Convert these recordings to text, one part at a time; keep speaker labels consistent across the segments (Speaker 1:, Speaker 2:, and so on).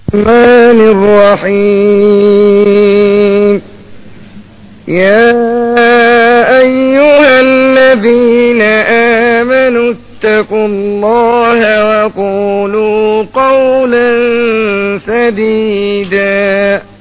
Speaker 1: الرحمن الرحيم يا أيها الذين آمنوا اتقوا الله وقولوا قولا سديدا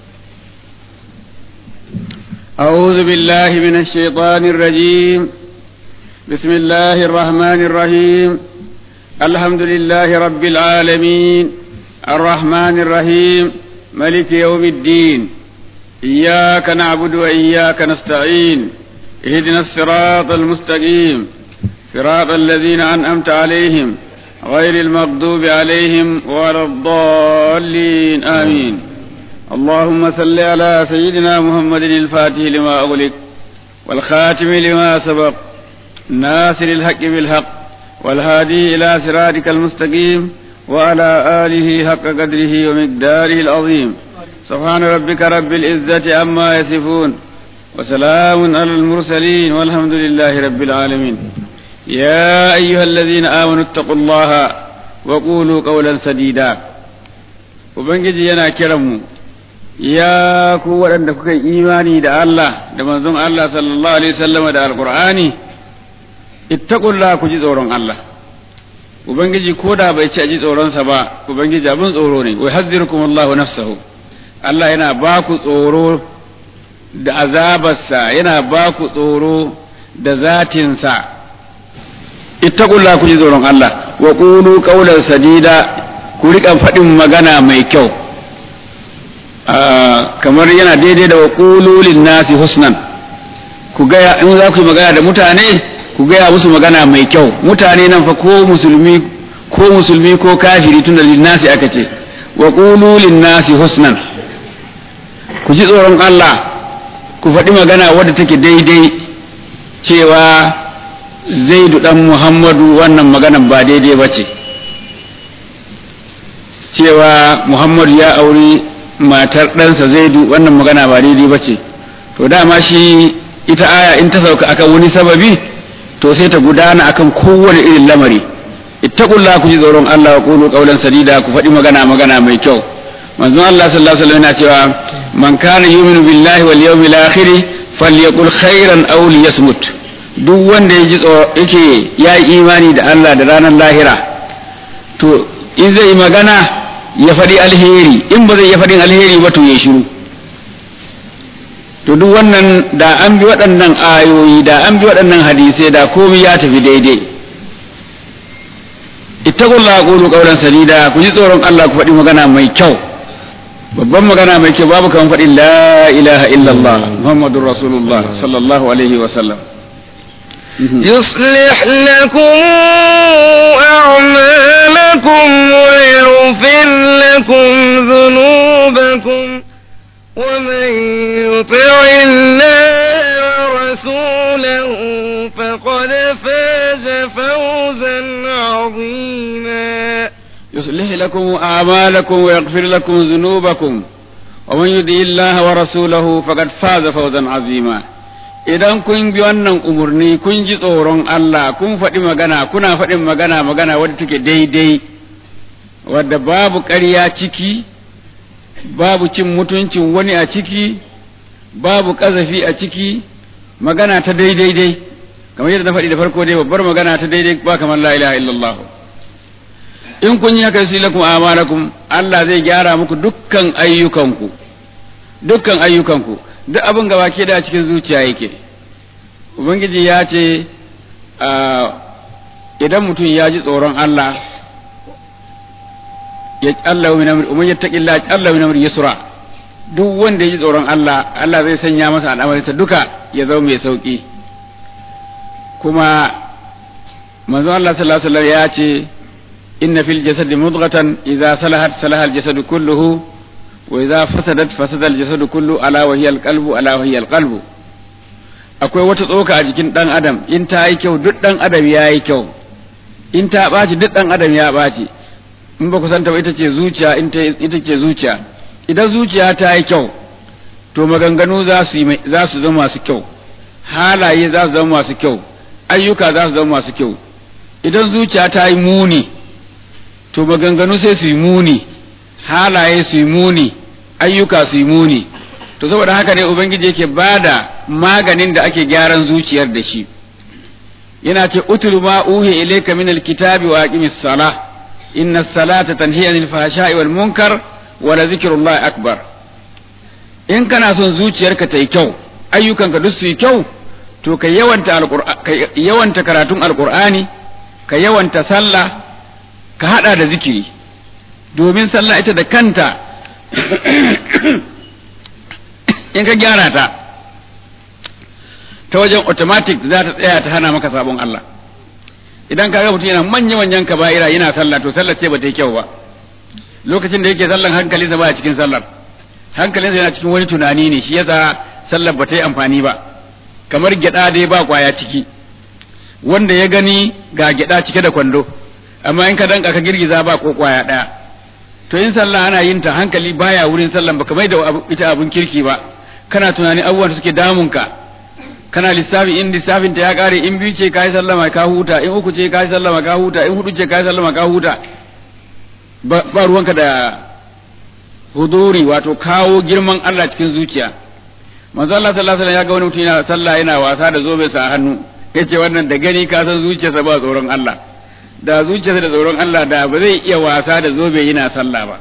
Speaker 2: أعوذ بالله من الشيطان الرجيم بسم الله الرحمن الرحيم الحمد لله رب العالمين الرحمن الرحيم ملك يوم الدين إياك نعبد وإياك نستعين اهدنا الصراط المستقيم صراط الذين أنعمت عليهم غير المغضوب عليهم ولا الضالين آمين اللهم صل على سيدنا محمد الفاتح لما أغلق والخاتم لما سبق ناصر الحق بالحق والهادي إلى صراطك المستقيم وعلى آله حق قدره ومقداره العظيم سبحان ربك رب العزة عما يصفون وسلام على المرسلين والحمد لله رب العالمين يا أيها الذين آمنوا اتقوا الله وقولوا قولا سديدا وبنجي ينا كرمو ya ku waɗanda kuka yi imani da Allah da manzon Allah sallallahu alaihi wasallam da alqur'ani ittaqullah ku ji tsoron Allah ubangiji ko da bai ci a ji tsoronsa ba ubangiji abin tsoro ne wai hazzirukum Allahu nafsahu Allah yana ba ku tsoro da azabarsa yana ba ku tsoro da zatinsa ittaqullah ku ji tsoron Allah wa qulu qawlan sadida ku riƙa faɗin magana mai kyau kamar yana daidai da waƙululin nasi husnan ku gaya in za ku yi magana da mutane ku gaya musu magana mai kyau mutane nan fa ko musulmi ko musulmi ko kafiri tun da linnasi aka ce waƙululin nasi husnan ku ji tsoron Allah ku faɗi magana wadda take daidai cewa zaidu ɗan muhammadu wannan maganan ba daidai ba ce cewa muhammadu ya auri matar ɗansa zaidu wannan magana ba daidai ba ce to dama shi ita aya in ta sauka akan wani sababi to sai ta gudana akan kowane irin lamari ittaqulla ku ji tsoron Allah wa qulu qawlan sadida ku faɗi magana magana mai kyau manzon Allah sallallahu alaihi wasallam yana cewa man kana yu'minu billahi wal yawmil akhir falyaqul khairan aw liyasmut duk wanda ya ji yake ya yi imani da Allah da ranar lahira to in zai magana ya faɗi alheri in ba zai ya faɗin alheri ba to ya shiru to duk wannan da an bi waɗannan ayoyi da an bi waɗannan hadisai da komai ya tafi daidai ittaqullaha qulu qawlan sadida ku ji tsoron Allah ku faɗi magana mai kyau babban magana mai kyau babu kan faɗi la ilaha illallah muhammadur rasulullah sallallahu alaihi wa sallam
Speaker 1: يصلح لكم أعمالكم ويغفر لكم ذنوبكم ومن يطع الله ورسوله فقد فاز فوزا عظيما
Speaker 2: يصلح لكم أعمالكم ويغفر لكم ذنوبكم ومن يطع الله ورسوله فقد فاز فوزا عظيما idan kun bi wannan umarni kun ji tsoron Allah kun faɗi magana kuna faɗin magana magana wadda take daidai wadda babu ƙarya ciki babu cin mutuncin wani a ciki babu ƙazafi a ciki magana ta daidai dai kamar yadda na faɗi da farko dai babbar magana ta daidai ba kamar la ilaha illallah in kun yi haka sai lakum amalakum Allah zai gyara muku dukkan ayyukanku dukkan ayyukanku duk abin gaba ke da cikin zuciya yake ubangiji ya ce idan mutum ya ji tsoron Allah ya Allah min amri umman yattaqilla Allah min amri yusra duk wanda ya ji tsoron Allah Allah zai sanya masa al'amarinsa duka ya zama mai sauki kuma manzo Allah sallallahu alaihi wasallam ya ce inna fil jasadi mudghatan idza salahat salaha al jasadu kulluhu wa idza fasadat fasada al jasadu kullu ala wa hiya al qalbu ala wa hiya al qalbu akwai wata tsoka a jikin dan adam in ta yi kyau duk dan adam ya yi kyau in ta ɓaci duk dan adam ya ɓaci in ba ku santa ba ita ce zuciya ita ce zuciya idan zuciya ta yi kyau to maganganu za su za su zama masu kyau halaye za su zama masu kyau ayyuka za su zama masu kyau idan zuciya ta yi muni to maganganu sai su yi muni halaye su yi muni ayyuka su yi muni to saboda haka ne ubangiji yake bada maganin da ake gyaran zuciyar da shi yana ce utulu ma uhi ilayka min alkitabi wa aqimis salah inna salata tanhi anil fahsha'i wal munkar wa la zikrullahi akbar in kana son zuciyarka ta yi kyau ayyukanka duk su yi kyau to ka yawanta ka yawanta karatun alqur'ani ka yawanta sallah ka hada da zikiri domin sallah ita da kanta in ka gyara ta ta wajen automatic za ta tsaya ta hana maka sabon Allah idan ka ga mutum yana manya manyan kaba'ira yana sallah to sallar ce ba ta yi kyau ba lokacin da yake sallan hankalinsa ba a cikin sallar hankalinsa yana cikin wani tunani ne shi yasa sallar ba ta yi amfani ba kamar gyada dai ba kwaya ciki wanda ya gani ga gyada cike da kwando amma in ka danka ka girgiza ba ko kwaya daya to in sallah ana yin ta hankali baya wurin sallan baka mai da ita abun kirki ba kana tunani abubuwan da suke damunka kana lissafi in lissafin ta ya kare in biyu ce kai sallama ka huta in uku ce kai sallama ka huta in hudu ce kai sallama ka huta ba ruwanka da huduri wato kawo girman Allah cikin zuciya manzo Allah sallallahu alaihi wasallam ya ga wani mutum yana sallah yana wasa da zobe sa hannu yace wannan da gani ka san zuciyarsa ba tsoron Allah da zuciyarsa da tsoron Allah da ba zai iya wasa da zobe yana sallah ba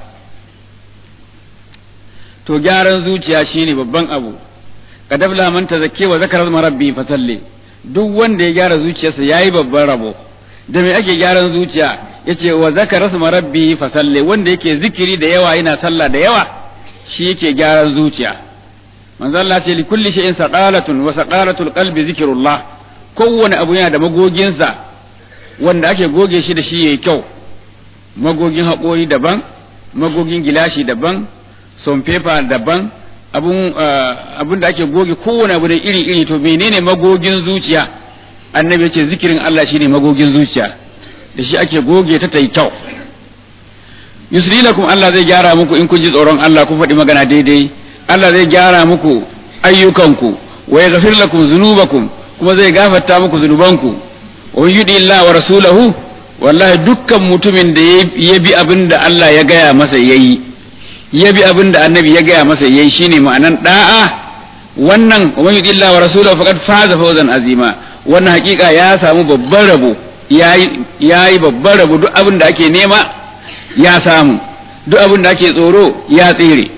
Speaker 2: to gyaran zuciya shine babban abu kadabla man tazakke wa zakara rabbi fasalli duk wanda ya gyara zuciyarsa yayi babban rabo da me ake gyaran zuciya yace wa zakara rabbi fasalli wanda yake zikiri da yawa yana sallah da yawa shi yake gyaran zuciya manzo Allah ce li kulli shay'in saqalatun wa saqalatul qalbi zikrullah kowane abu yana da magoginsa wanda ake goge shi da shi yayi kyau magogin haƙori daban magogin gilashi daban son paper daban abun abun da ake goge kowane abu da iri iri to menene magogin zuciya annabi ya ce zikirin Allah shine magogin zuciya da shi ake goge ta ta yi kyau yusri lakum Allah zai gyara muku in kun ji tsoron Allah ku faɗi magana daidai Allah zai gyara muku ayyukanku wa yaghfir lakum dhunubakum kuma zai gafarta muku zunubanku wa yudi Allah wa rasulahu wallahi dukkan mutumin da ya bi abin da Allah ya gaya masa yayi ya bi abin da annabi ya gaya masa yayi shine ma'anan da'a wannan wa yudi Allah wa rasulahu faqad faza fawzan azima wannan hakika ya samu babban rabo yayi babban rabo duk abin da ake nema ya samu duk abin da ake tsoro ya tsere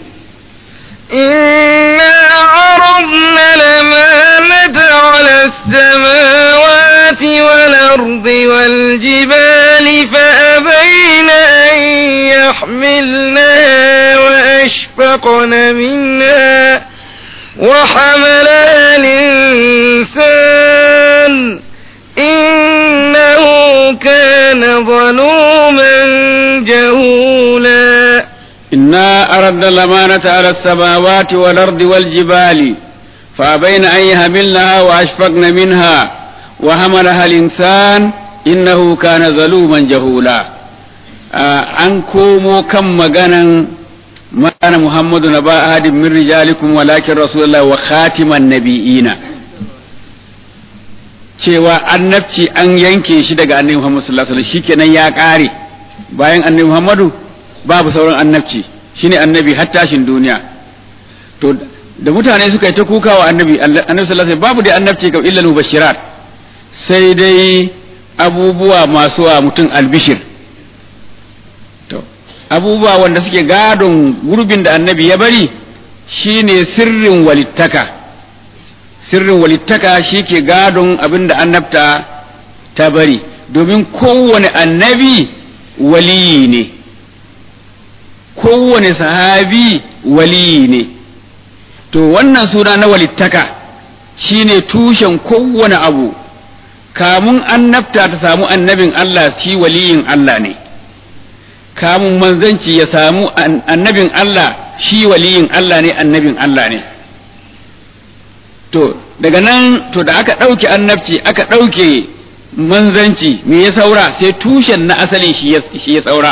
Speaker 1: إنا عرضنا الأمانة على السماوات والأرض والجبال فأبين أن يحملنها وأشفقن منها وحملها الإنسان إنه كان ظلوما جهولا
Speaker 2: إنا أردنا الأمانة على السماوات والأرض والجبال فأبين أن يهملنها وأشفقن منها وحملها الإنسان إنه كان ظلوما جهولا an komo kan maganan mana Muhammadu na ba ahadin min rijalikum walakin Rasulullah wa khatiman nabi'ina cewa annabci an yanke shi daga annabi Muhammad sallallahu alaihi wasallam shikenan ya kare bayan annabi Muhammadu babu sauran annabci shine annabi har tashin duniya to da mutane suka yi ta kuka wa annabi annabi sallallahu alaihi babu da annabci ka illa mubashirat sai dai abubuwa masu wa mutum albishir to abubuwa wanda suke gadon gurbin da annabi ya bari shine sirrin walittaka sirrin walittaka shi ke gadon abin da annabta ta bari domin kowane annabi waliyi ne kowane sahabi waliyi ne to wannan suna na walittaka shine tushen kowane abu kamun annabta ta samu annabin Allah shi waliyin Allah ne kamun manzanci ya samu annabin Allah shi waliyin Allah ne annabin Allah ne to daga nan to da aka ɗauke annabci aka ɗauke manzanci me ya saura sai tushen na asalin shi ya saura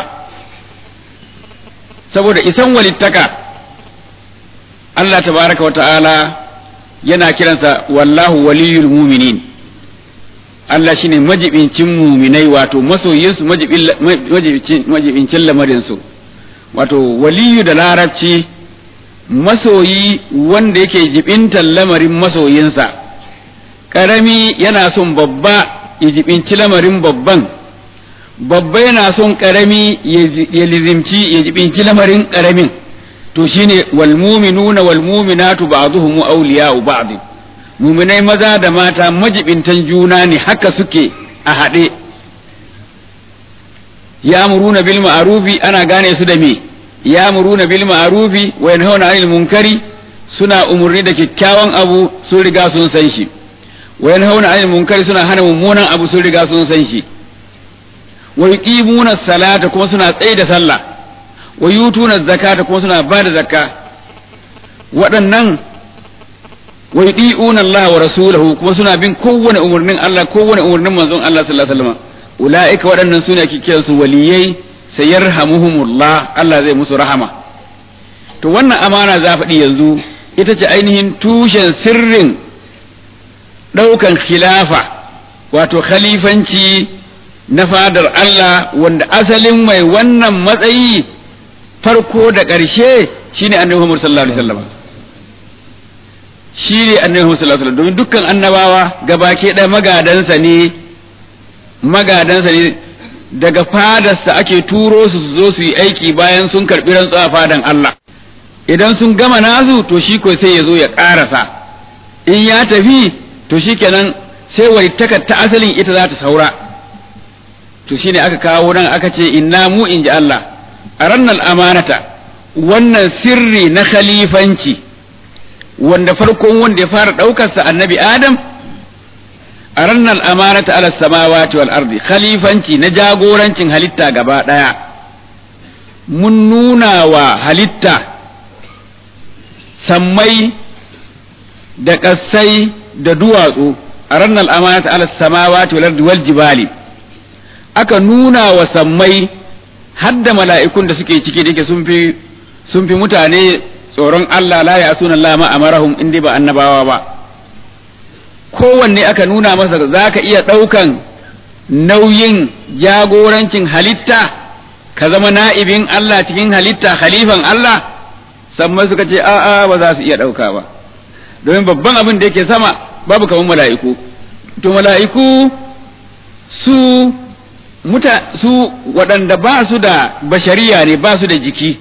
Speaker 2: saboda isan walittaka Allah tabaraka wa ta'ala yana kiransa wallahu waliyul muminin Allah shine majibincin muminai wato masoyinsu majibincin lamarinsu wato waliyu da larabci masoyi wanda yake jibintan lamarin masoyinsa ƙarami yana son babba ya jibinci lamarin babban babba yana son ƙarami ya lizimci ya jibinci lamarin ƙaramin to shine wal mu'minuna wal mu'minatu ba'dhuhum awliya'u ba'd mu'minai maza da mata majibintan juna ne haka suke a haɗe ya'muruna bil ma'rufi ana gane su da me ya'muruna bil ma'rufi wa yanhauna 'anil munkari suna umurni da kyakkyawan abu sun riga sun san shi wa yanhauna 'anil munkari suna hana mummunan abu sun riga sun san shi wa yuqimuna salata kuma suna tsaye da sallah wa yutuna zakata kuma suna ba da zakka waɗannan wa yudi'una Allah wa rasulahu kuma suna bin kowane umarnin Allah kowane umarnin manzon Allah sallallahu alaihi wasallam ulaika waɗannan sune ake kiran su waliyai sayarhamuhumullah Allah zai musu rahama to wannan amana za faɗi yanzu ita ce ainihin tushen sirrin ɗaukan khilafa wato khalifanci na fadar Allah wanda asalin mai wannan matsayi farko da ƙarshe shine annabi Muhammad sallallahu alaihi wasallam shi ne annabi Muhammad sallallahu alaihi wasallam domin dukkan annabawa gabake ɗaya magadansa ne magadansa ne daga fadarsa ake turo su su zo su yi aiki bayan sun karɓi rantsuwa fadan Allah idan sun gama nasu to shi ko sai ya zo ya ƙarasa in ya tafi to shi kenan sai walittakar ta asalin ita za ta saura to shine aka kawo nan aka ce inna mu in ji Allah a rannan amanata wannan sirri na khalifanci wanda farkon wanda ya fara ɗaukarsa annabi Adam a rannan amanata ala samawati wal ardi khalifanci na jagorancin halitta gaba ɗaya mun nuna wa halitta sammai da ƙasai da duwatsu a rannan amanata ala samawati wal ardi wal jibali aka nuna wa sammai hadda mala'ikun da suke ciki da yake sun fi sun fi mutane tsoron Allah la ya sunan Allah ma amarahum in ba annabawa ba kowanne aka nuna masa za ka iya ɗaukan nauyin jagorancin halitta ka zama na'ibin Allah cikin halitta khalifan Allah sammai suka ce a'a ba za su iya ɗauka ba domin babban abin da yake sama babu kamar mala'iku to mala'iku su muta su waɗanda ba su da bashariya ne ba su da jiki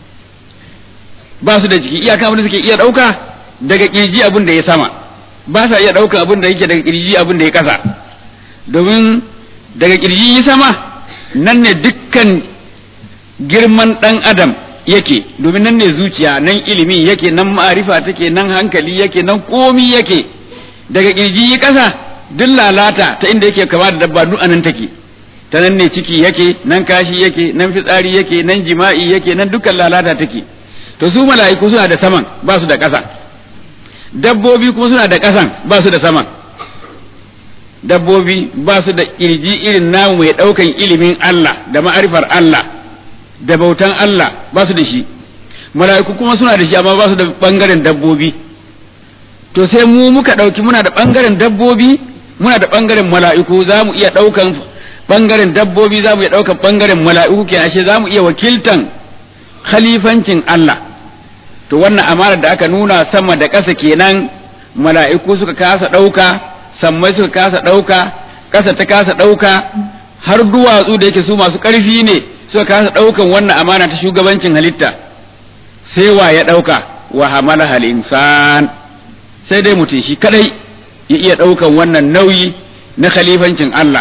Speaker 2: ba su da jiki iyaka abin da suke iya ɗauka daga kirji abin da ya sama ba sa iya ɗaukan abin da yake daga kirji abin da ya ƙasa domin daga kirji ya sama nan ne dukkan girman ɗan adam yake domin nan ne zuciya nan ilimi yake nan ma'arifa take nan hankali yake nan komi yake daga kirji ya ƙasa duk lalata ta inda yake kama da dabba duk anan take ta nan ne ciki yake nan kashi yake nan fitsari yake nan jima'i yake nan dukkan lalata take to su mala'iku suna da saman ba su da ƙasa dabbobi kuma suna da ƙasan ba su da saman dabbobi ba su da kirji irin namu mai ɗaukan ilimin Allah da ma'arifar Allah da bautan Allah ba su da shi mala'iku kuma suna da shi amma ba su da ɓangaren dabbobi to sai mu muka ɗauki muna da ɓangaren dabbobi muna da ɓangaren mala'iku za mu iya ɗaukan ɓangaren dabbobi za mu iya ɗaukan ɓangaren mala'iku ke ashe za mu iya wakiltan khalifancin Allah to wannan amanar da aka nuna sama da ƙasa kenan mala'iku suka kasa ɗauka sammai suka kasa ɗauka ƙasa ta kasa ɗauka har duwatsu da yake su masu ƙarfi ne suka kasa ɗaukan wannan amana ta shugabancin halitta sai wa ya ɗauka wa hamala hal insan sai dai mutum shi kadai ya iya ɗaukan wannan nauyi na khalifancin Allah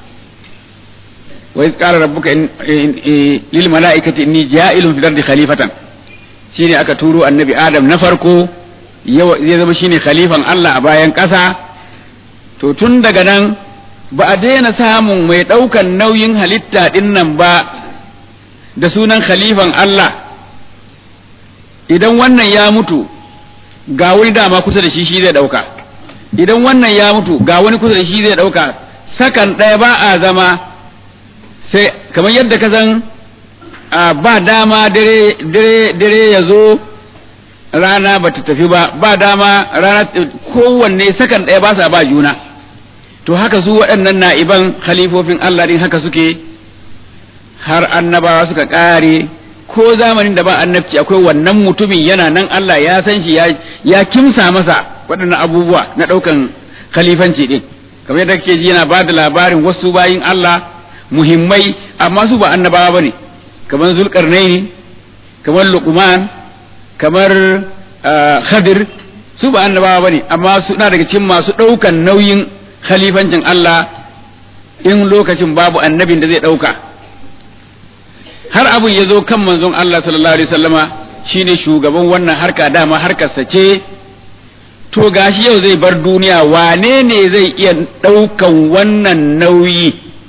Speaker 2: wa iz qala rabbuka lil mala'ikati inni ja'ilun fil ardi khalifatan shine aka turo annabi adam na farko zai zama shine khalifan Allah a bayan ƙasa to tun daga nan ba a daina samun mai ɗaukan nauyin halitta ɗin nan ba da sunan khalifan Allah idan wannan ya mutu ga wani dama kusa da shi shi zai ɗauka idan wannan ya mutu ga wani kusa da shi zai ɗauka sakan ɗaya ba a zama sai kamar yadda ka san ba dama dare ya zo rana ba ta tafi ba ba dama rana kowanne sakan ɗaya ba sa ba juna to haka su waɗannan na'iban khalifofin Allah din haka suke har annabawa suka ƙare ko zamanin da ba annabci akwai wannan mutumin yana nan Allah ya san shi ya kimsa masa waɗannan abubuwa na ɗaukan khalifanci ɗin kamar yadda kake ji yana ba da labarin wasu bayin Allah muhimmai amma su ba annabawa bane kamar zulkarnaini kamar luqman kamar khadir su ba annabawa bane amma suna daga cikin masu ɗaukan nauyin khalifancin Allah in lokacin babu annabin da zai ɗauka har abin ya zo kan manzon Allah sallallahu alaihi wasallama shine shugaban wannan harka dama harkarsa ce to gashi yau zai bar duniya wane ne zai iya ɗaukan wannan nauyi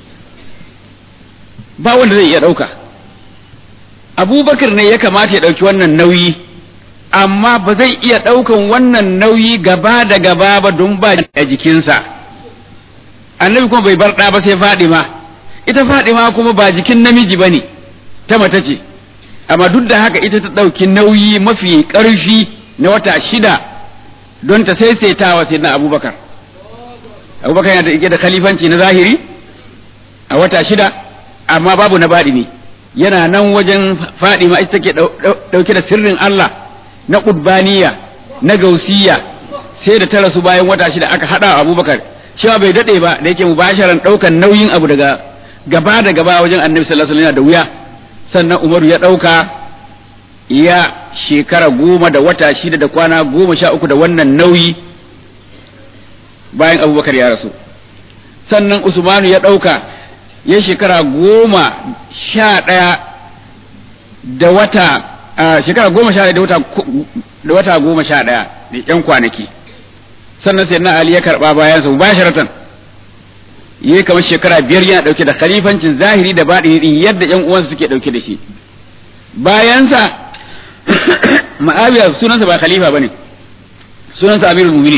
Speaker 2: ba wanda zai iya ɗauka abubakar ne ya kamata ya ɗauki wannan nauyi amma ba zai iya ɗaukan wannan nauyi gaba da gaba ba don ba a jikinsa annabi kuma bai bar ɗa ba sai fadima ita fadima kuma ba jikin namiji ba ne ta mata ce amma duk da haka ita ta ɗauki nauyi mafi ƙarfi na wata shida don ta saisaitawa sai na abubakar abubakar yana da da khalifanci na zahiri a wata shida amma babu na baɗi ne yana nan wajen fadima ita take ɗauke da sirrin Allah na ƙudbaniya na gausiya sai da ta rasu bayan wata shida aka haɗa abubakar cewa bai daɗe ba da yake mubasharan ɗaukan nauyin abu daga gaba da gaba wajen annabi sallallahu alaihi wasallam da wuya sannan umaru ya ɗauka ya shekara goma da wata shida da kwana goma sha uku da wannan nauyi bayan abubakar ya rasu sannan usmanu ya ɗauka ya shekara goma sha ɗaya da wata shekara goma sha ɗaya da wata goma sha ɗaya da ƴan kwanaki sannan sai na ali ya karɓa bayansa mubasharatan yi kamar shekara biyar yana ɗauke da khalifancin zahiri da baɗini ɗin yadda ƴan uwansa suke ɗauke da shi bayansa ma'awiya sunansa ba khalifa bane sunansa amirul mu'minin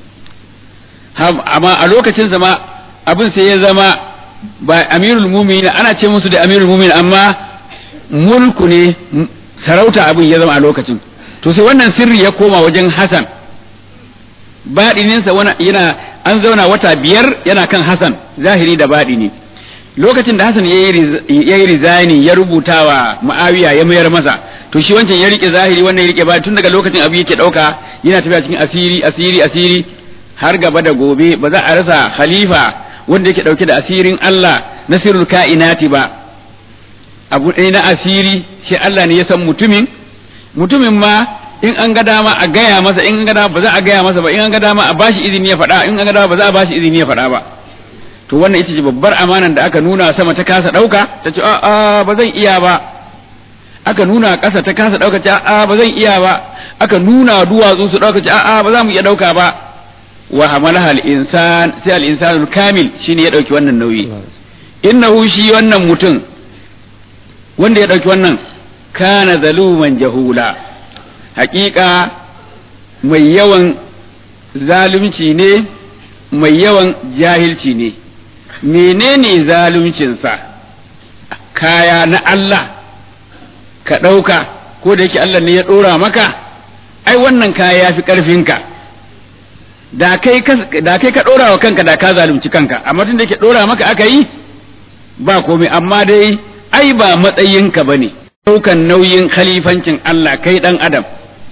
Speaker 2: amma a lokacinsa ma abin sai ya zama ba amirul mu'minin ana ce musu da amirul mu'minin amma mulku ne sarauta abin ya zama a lokacin to sai wannan sirri ya koma wajen hasan baɗininsa yana an zauna wata biyar yana kan Hassan zahiri da baɗini lokacin da Hassan ya yi rizani ya rubuta wa ma'awiya ya mayar masa to shi wancan ya rike zahiri wannan ya rike baɗi tun daga lokacin abu yake ɗauka yana tafiya cikin asiri asiri asiri har gaba da gobe ba za a rasa khalifa wanda yake ɗauke da asirin Allah na sirrul ka'inati ba abu ɗaya na asiri shi Allah ne ya san mutumin mutumin ma in an ga dama a gaya masa in an ga dama ba za a gaya masa ba in an ga dama a bashi izini ya faɗa in an ga dama ba za a bashi izini ya faɗa ba to wannan ita ce babbar amanan da aka nuna sama ta kasa ɗauka ta ce a ba zan iya ba aka nuna ƙasa ta kasa ɗauka ce a ba zan iya ba aka nuna duwatsu su ɗauka ce a ba za mu iya ɗauka ba wa hamalaha al-insan sai al-insanul kamil shine ya ɗauki wannan nauyi innahu shi wannan mutum wanda ya ɗauki wannan kana zaluman jahula hakika mai yawan zalunci ne mai yawan jahilci ne menene zaluncinsa kaya na Allah ka ɗauka ko da yake Allah ne ya ɗora maka ai wannan kaya ya fi ƙarfinka da kai ka ɗora wa kanka da ka zalunci kanka amma tun da yake ɗora maka aka yi ba komai amma dai ai ba matsayinka ba ne ɗaukan nauyin khalifancin Allah kai ɗan adam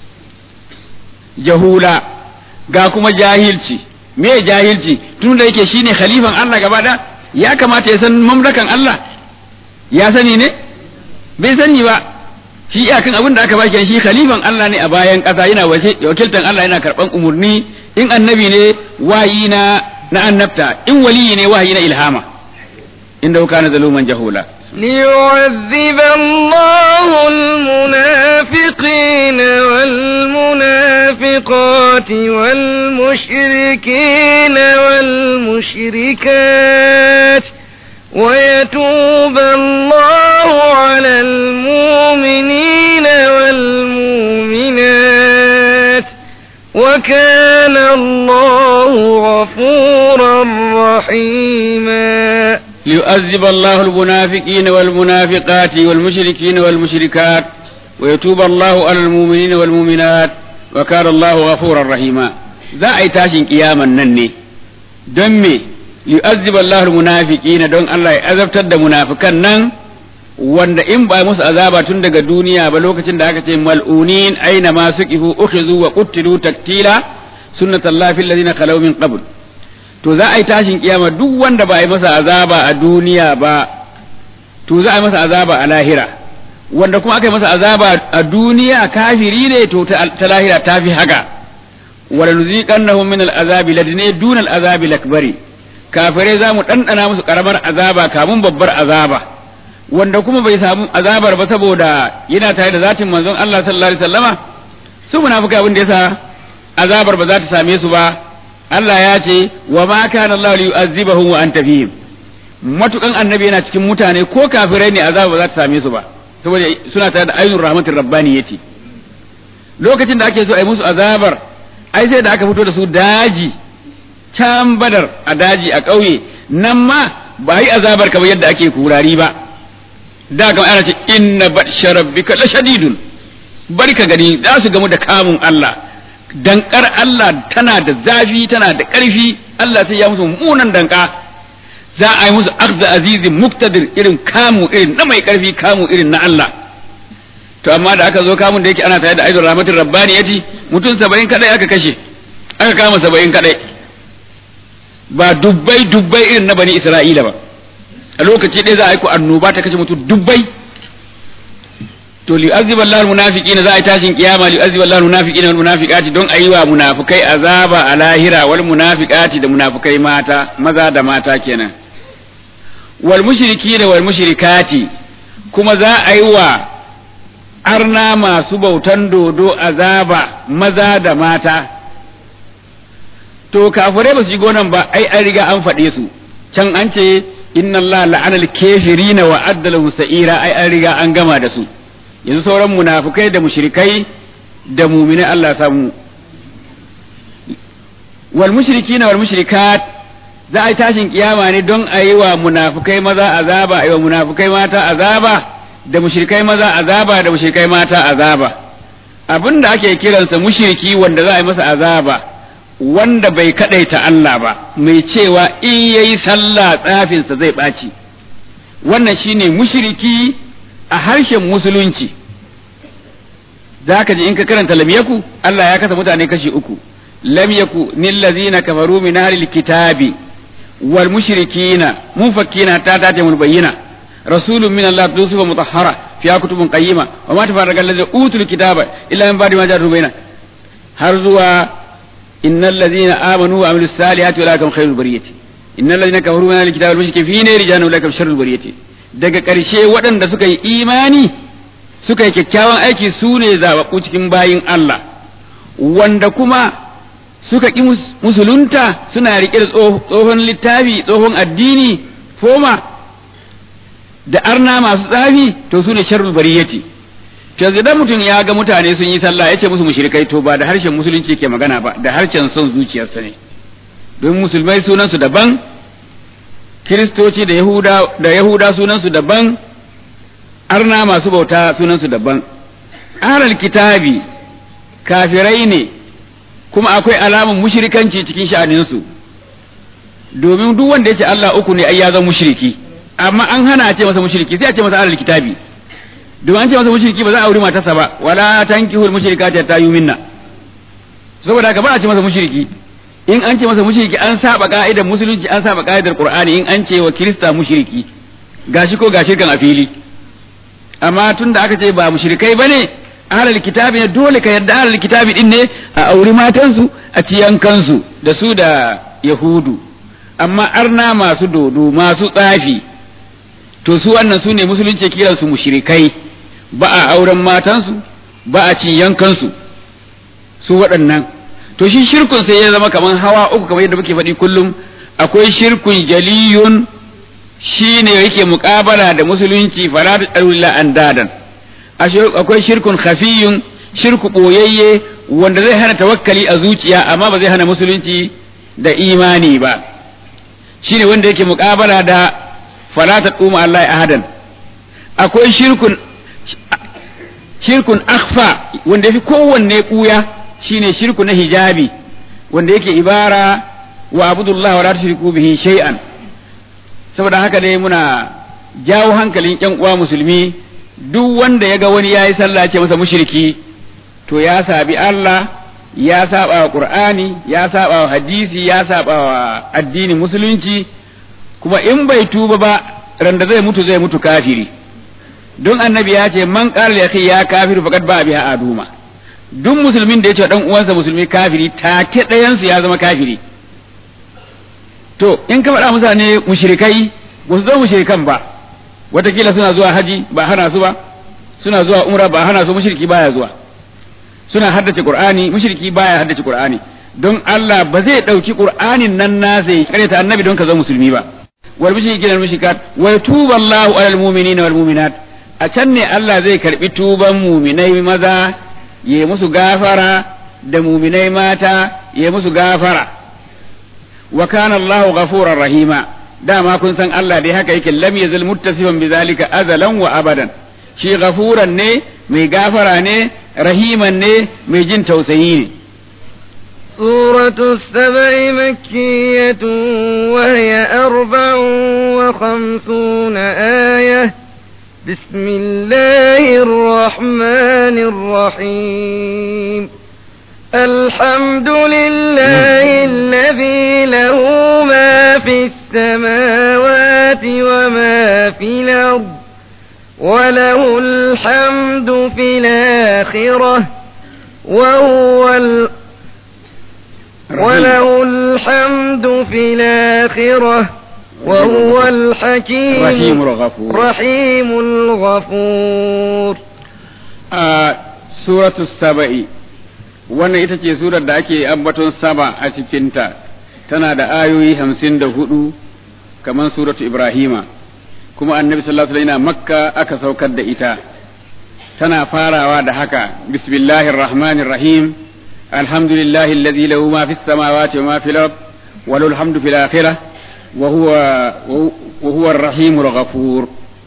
Speaker 2: jahula ga kuma jahilci me jahilci tun da yake shine khalifan Allah gaba da ya kamata ya san mamlakan Allah ya sani ne bai sani ba shi iyakan abin da aka baki shi khalifan Allah ne a bayan ƙasa yana wakiltan Allah yana karɓan umarni in annabi ne wayi na na annabta in waliyi ne wayi na ilhama inda kana zaluman jahula
Speaker 1: ليعذب الله المنافقين والمنافقات والمشركين والمشركات ويتوب الله على المؤمنين والمؤمنات وكان الله غفورا رحيما
Speaker 2: ليؤذب الله المنافقين والمنافقات والمشركين والمشركات ويتوب الله على المؤمنين والمؤمنات وكان الله غفورا رحيما za a yi tashin kiyaman nan ne don me yu'azzib Allah munafiqina don Allah ya azabtar da munafikan nan wanda in ba musu azaba tun daga duniya ba lokacin da aka ce mal'unin aina ma suqifu ukhizu wa qutilu taktila sunnatullahi fil ladina khalaw min qabl to za a yi tashin kiyama duk wanda ba a yi masa azaba a duniya ba to za a yi masa azaba a lahira wanda kuma aka yi masa azaba a duniya kafiri ne to ta lahira ta fi haka wala nuziqannahum min al'azabi ladine dun al'azabi lakbari kafirai za mu ɗanɗana musu ƙaramar azaba kamun babbar azaba wanda kuma bai samu azabar ba saboda yana tare da zatin manzon Allah sallallahu alaihi wasallama su munafika abin da yasa azabar ba za ta same su ba Allah ya ce wa ma kana Allah li yu'azzibahum wa anta fihim matukan annabi yana cikin mutane ko kafirai ne azabar ba za ta same su ba saboda suna tare da ainur rahmatir rabbaniyati lokacin da ake so a yi musu azabar ai sai da aka fito da su daji can badar a daji a ƙauye nan ma ba yi azabar kamar yadda ake kurari ba da kamar ana ce inna batsha rabbika la shadidun bari ka gani za su gamu da kamun Allah dankar Allah tana da zafi tana da ƙarfi Allah sai ya musu munan danka za a yi musu akhza azizin muktadir irin kamu irin na mai ƙarfi kamu irin na Allah to amma da aka zo kamun da yake ana tare da aidon rahmatin rabbani yaci mutum saba'in kadai aka kashe aka kama saba'in kadai ba dubbai dubbai irin na bani isra'ila ba a lokaci ɗaya za a yi ku annoba ta kashe mutum dubbai to li azziba Allahu munafiqin za a yi tashin kiyama li azziba Allahu munafiqin wal munafiqati don ayi wa munafikai azaba a lahira wal munafiqati da munafikai mata maza da mata kenan wal mushrikina wal mushrikati kuma za a yi wa arna masu bautan dodo azaba maza da mata to kafirai ba su shigo nan ba ai an riga an faɗe su can an ce inna Allah la'ana al-kafirina wa adda lahum sa'ira ai an riga an gama da su yanzu sauran munafukai da mushrikai da mu'mini Allah samu wal mushrikina wal mushrikat za a yi tashin kiyama ne don a yi wa munafukai maza azaba a yi wa munafukai mata azaba da mushrikai maza azaba da mushrikai mata azaba abin da ake kiransa mushriki wanda za a yi masa azaba wanda bai kadaita Allah ba mai cewa in yayi sallah tsafinsa zai ɓaci wannan shine mushriki a harshen musulunci zaka ji in ka karanta lam yaku Allah ya kasa mutane kashi uku lam yaku nil ladzina kafaru min ahlil kitabi wal mushrikina munfakkina ta ta mun bayyana rasulun min Allah tusufa mutahhara fiya kutubun qayyima wa ma tafarraqa alladhina utul kitaba illa min ba'di ma ja'ahum bayna har zuwa innal ladzina amanu wa amilus salihati ulaikum khairul bariyati innal ladzina kafaru min ahlil kitabi wal mushrikina fi nari jahannam ulaikum sharrul bariyati daga ƙarshe waɗanda suka yi imani suka yi kyakkyawan aiki su ne zaɓaɓɓu cikin bayin Allah wanda kuma suka ƙi musulunta suna riƙe da tsohon littafi tsohon addini foma da arna masu tsafi to su ne sharrul bariyati to idan mutum ya ga mutane sun yi sallah ya ce musu mushrikai to ba da harshen musulunci ke magana ba da harshen son zuciyarsa ne don musulmai sunansu daban kiristoci da yahuda da yahuda sunansu daban arna masu bauta sunansu daban ahlul kitabi kafirai ne kuma akwai alamun mushrikanci cikin sha'aninsu domin duk wanda ya ce Allah uku ne ai ya zama mushriki amma an hana a ce masa mushriki sai a ce masa ahlul kitabi domin an ce masa mushriki ba za a auri matarsa ba wala tankihul mushrikati hatta yuminna saboda haka ba a ce masa mushriki in an ce masa mushriki an saba ka'idar musulunci an saba ka'idar qur'ani in an ce wa kirista mushriki gashi ko gashi kan a fili amma tunda aka ce ba mushrikai bane ahlul kitabi ne dole ka yarda ahlul kitabi din ne a auri matansu a ci yankansu da su da yahudu amma arna masu dodo masu tsafi to su wannan su ne musulunci kiran su mushrikai ba a auren matansu ba a ci yankansu su waɗannan to shi shirkun sai ya zama kaman hawa uku kamar yadda muke faɗi kullum akwai shirkun jaliyun shi ne yake muƙabala da musulunci fara da ɗarula an dadan akwai shirkun khafiyun shirku ɓoyayye wanda zai hana tawakkali a zuciya amma ba zai hana musulunci da imani ba shi ne wanda yake muƙabala da fara ta ɗuma Allah ahadan akwai shirkun shirkun akhfa wanda yafi kowanne ɓuya shine shirku na hijabi wanda yake ibara wa abudullah wa la tushriku bihi shay'an saboda haka dai muna jawo hankalin ƴan uwa musulmi duk wanda ya ga wani ya yi sallah ce masa mushriki to ya sabi Allah ya saba wa Qur'ani ya saba wa hadisi ya saba wa addinin musulunci kuma in bai tuba ba randa zai mutu zai mutu kafiri don annabi ya ce man qala ya ya kafiru faqad ba biha aduma duk musulmin da ya ce dan uwansa musulmi kafiri take ɗayan su ya zama kafiri to in ka faɗa mutane mushrikai ba su zama mushrikan ba watakila suna zuwa haji ba hana su ba suna zuwa umra ba hana su mushriki baya zuwa suna haddace qur'ani mushriki baya haddace qur'ani don Allah ba zai dauki qur'anin nan na sai kareta annabi don ka zama musulmi ba wal mushrikin mushrikat wa yatubu Allahu alal mu'minina wal mu'minat a can ne Allah zai karbi tuban mu'minai maza ya musu gafara da mu'minai mata ya musu gafara wa kana Allahu ghafurar rahima dama kun san Allah dai haka yake lam yazal muttasifan bizalika azalan wa abadan shi ghafuran ne mai gafara ne rahiman ne mai jin tausayi ne
Speaker 1: سورة السبع مكية وهي أربع وخمسون آية بسم الله الرحمن الرحيم الحمد لله الذي له ما في السماوات وما في الأرض وله الحمد في الآخرة وهو ال... وله الحمد في الآخرة وهو الحكيم
Speaker 2: رحيم الغفور
Speaker 1: رحيم الغفور
Speaker 2: آه سورة السبع wannan ita ce surar da ake ambaton saba a cikinta tana da ayoyi hamsin da hudu kamar suratu ibrahima kuma annabi sallallahu alaihi wasallam makka aka saukar da ita tana farawa da haka bismillahir rahmanir rahim alhamdulillahi alladhi lahu ma fis samawati wa ma fil ard wa lahu alhamdu fil akhirah wa huwa wa huwa ar-rahimul ghafur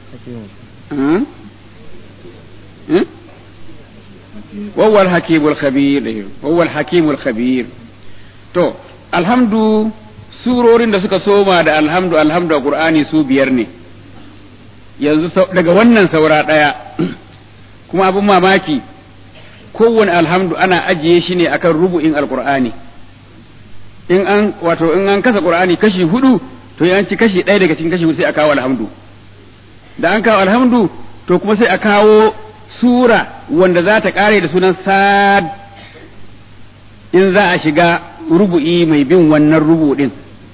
Speaker 2: وهو الحكيم الخبير وهو الحكيم الخبير to alhamdu surorin da suka soma da alhamdu alhamdu a qur'ani su biyar ne yanzu daga wannan saura daya kuma abin mamaki kowane alhamdu ana ajiye shi ne akan rubu'in alqur'ani in an wato in an kasa qur'ani kashi hudu to an ci kashi ɗaya daga cikin kashi hudu sai a kawo alhamdu da an kawo alhamdu to kuma sai a kawo sura wanda za ta kare da sunan sad in za a shiga rubu'i mai bin wannan rubu'in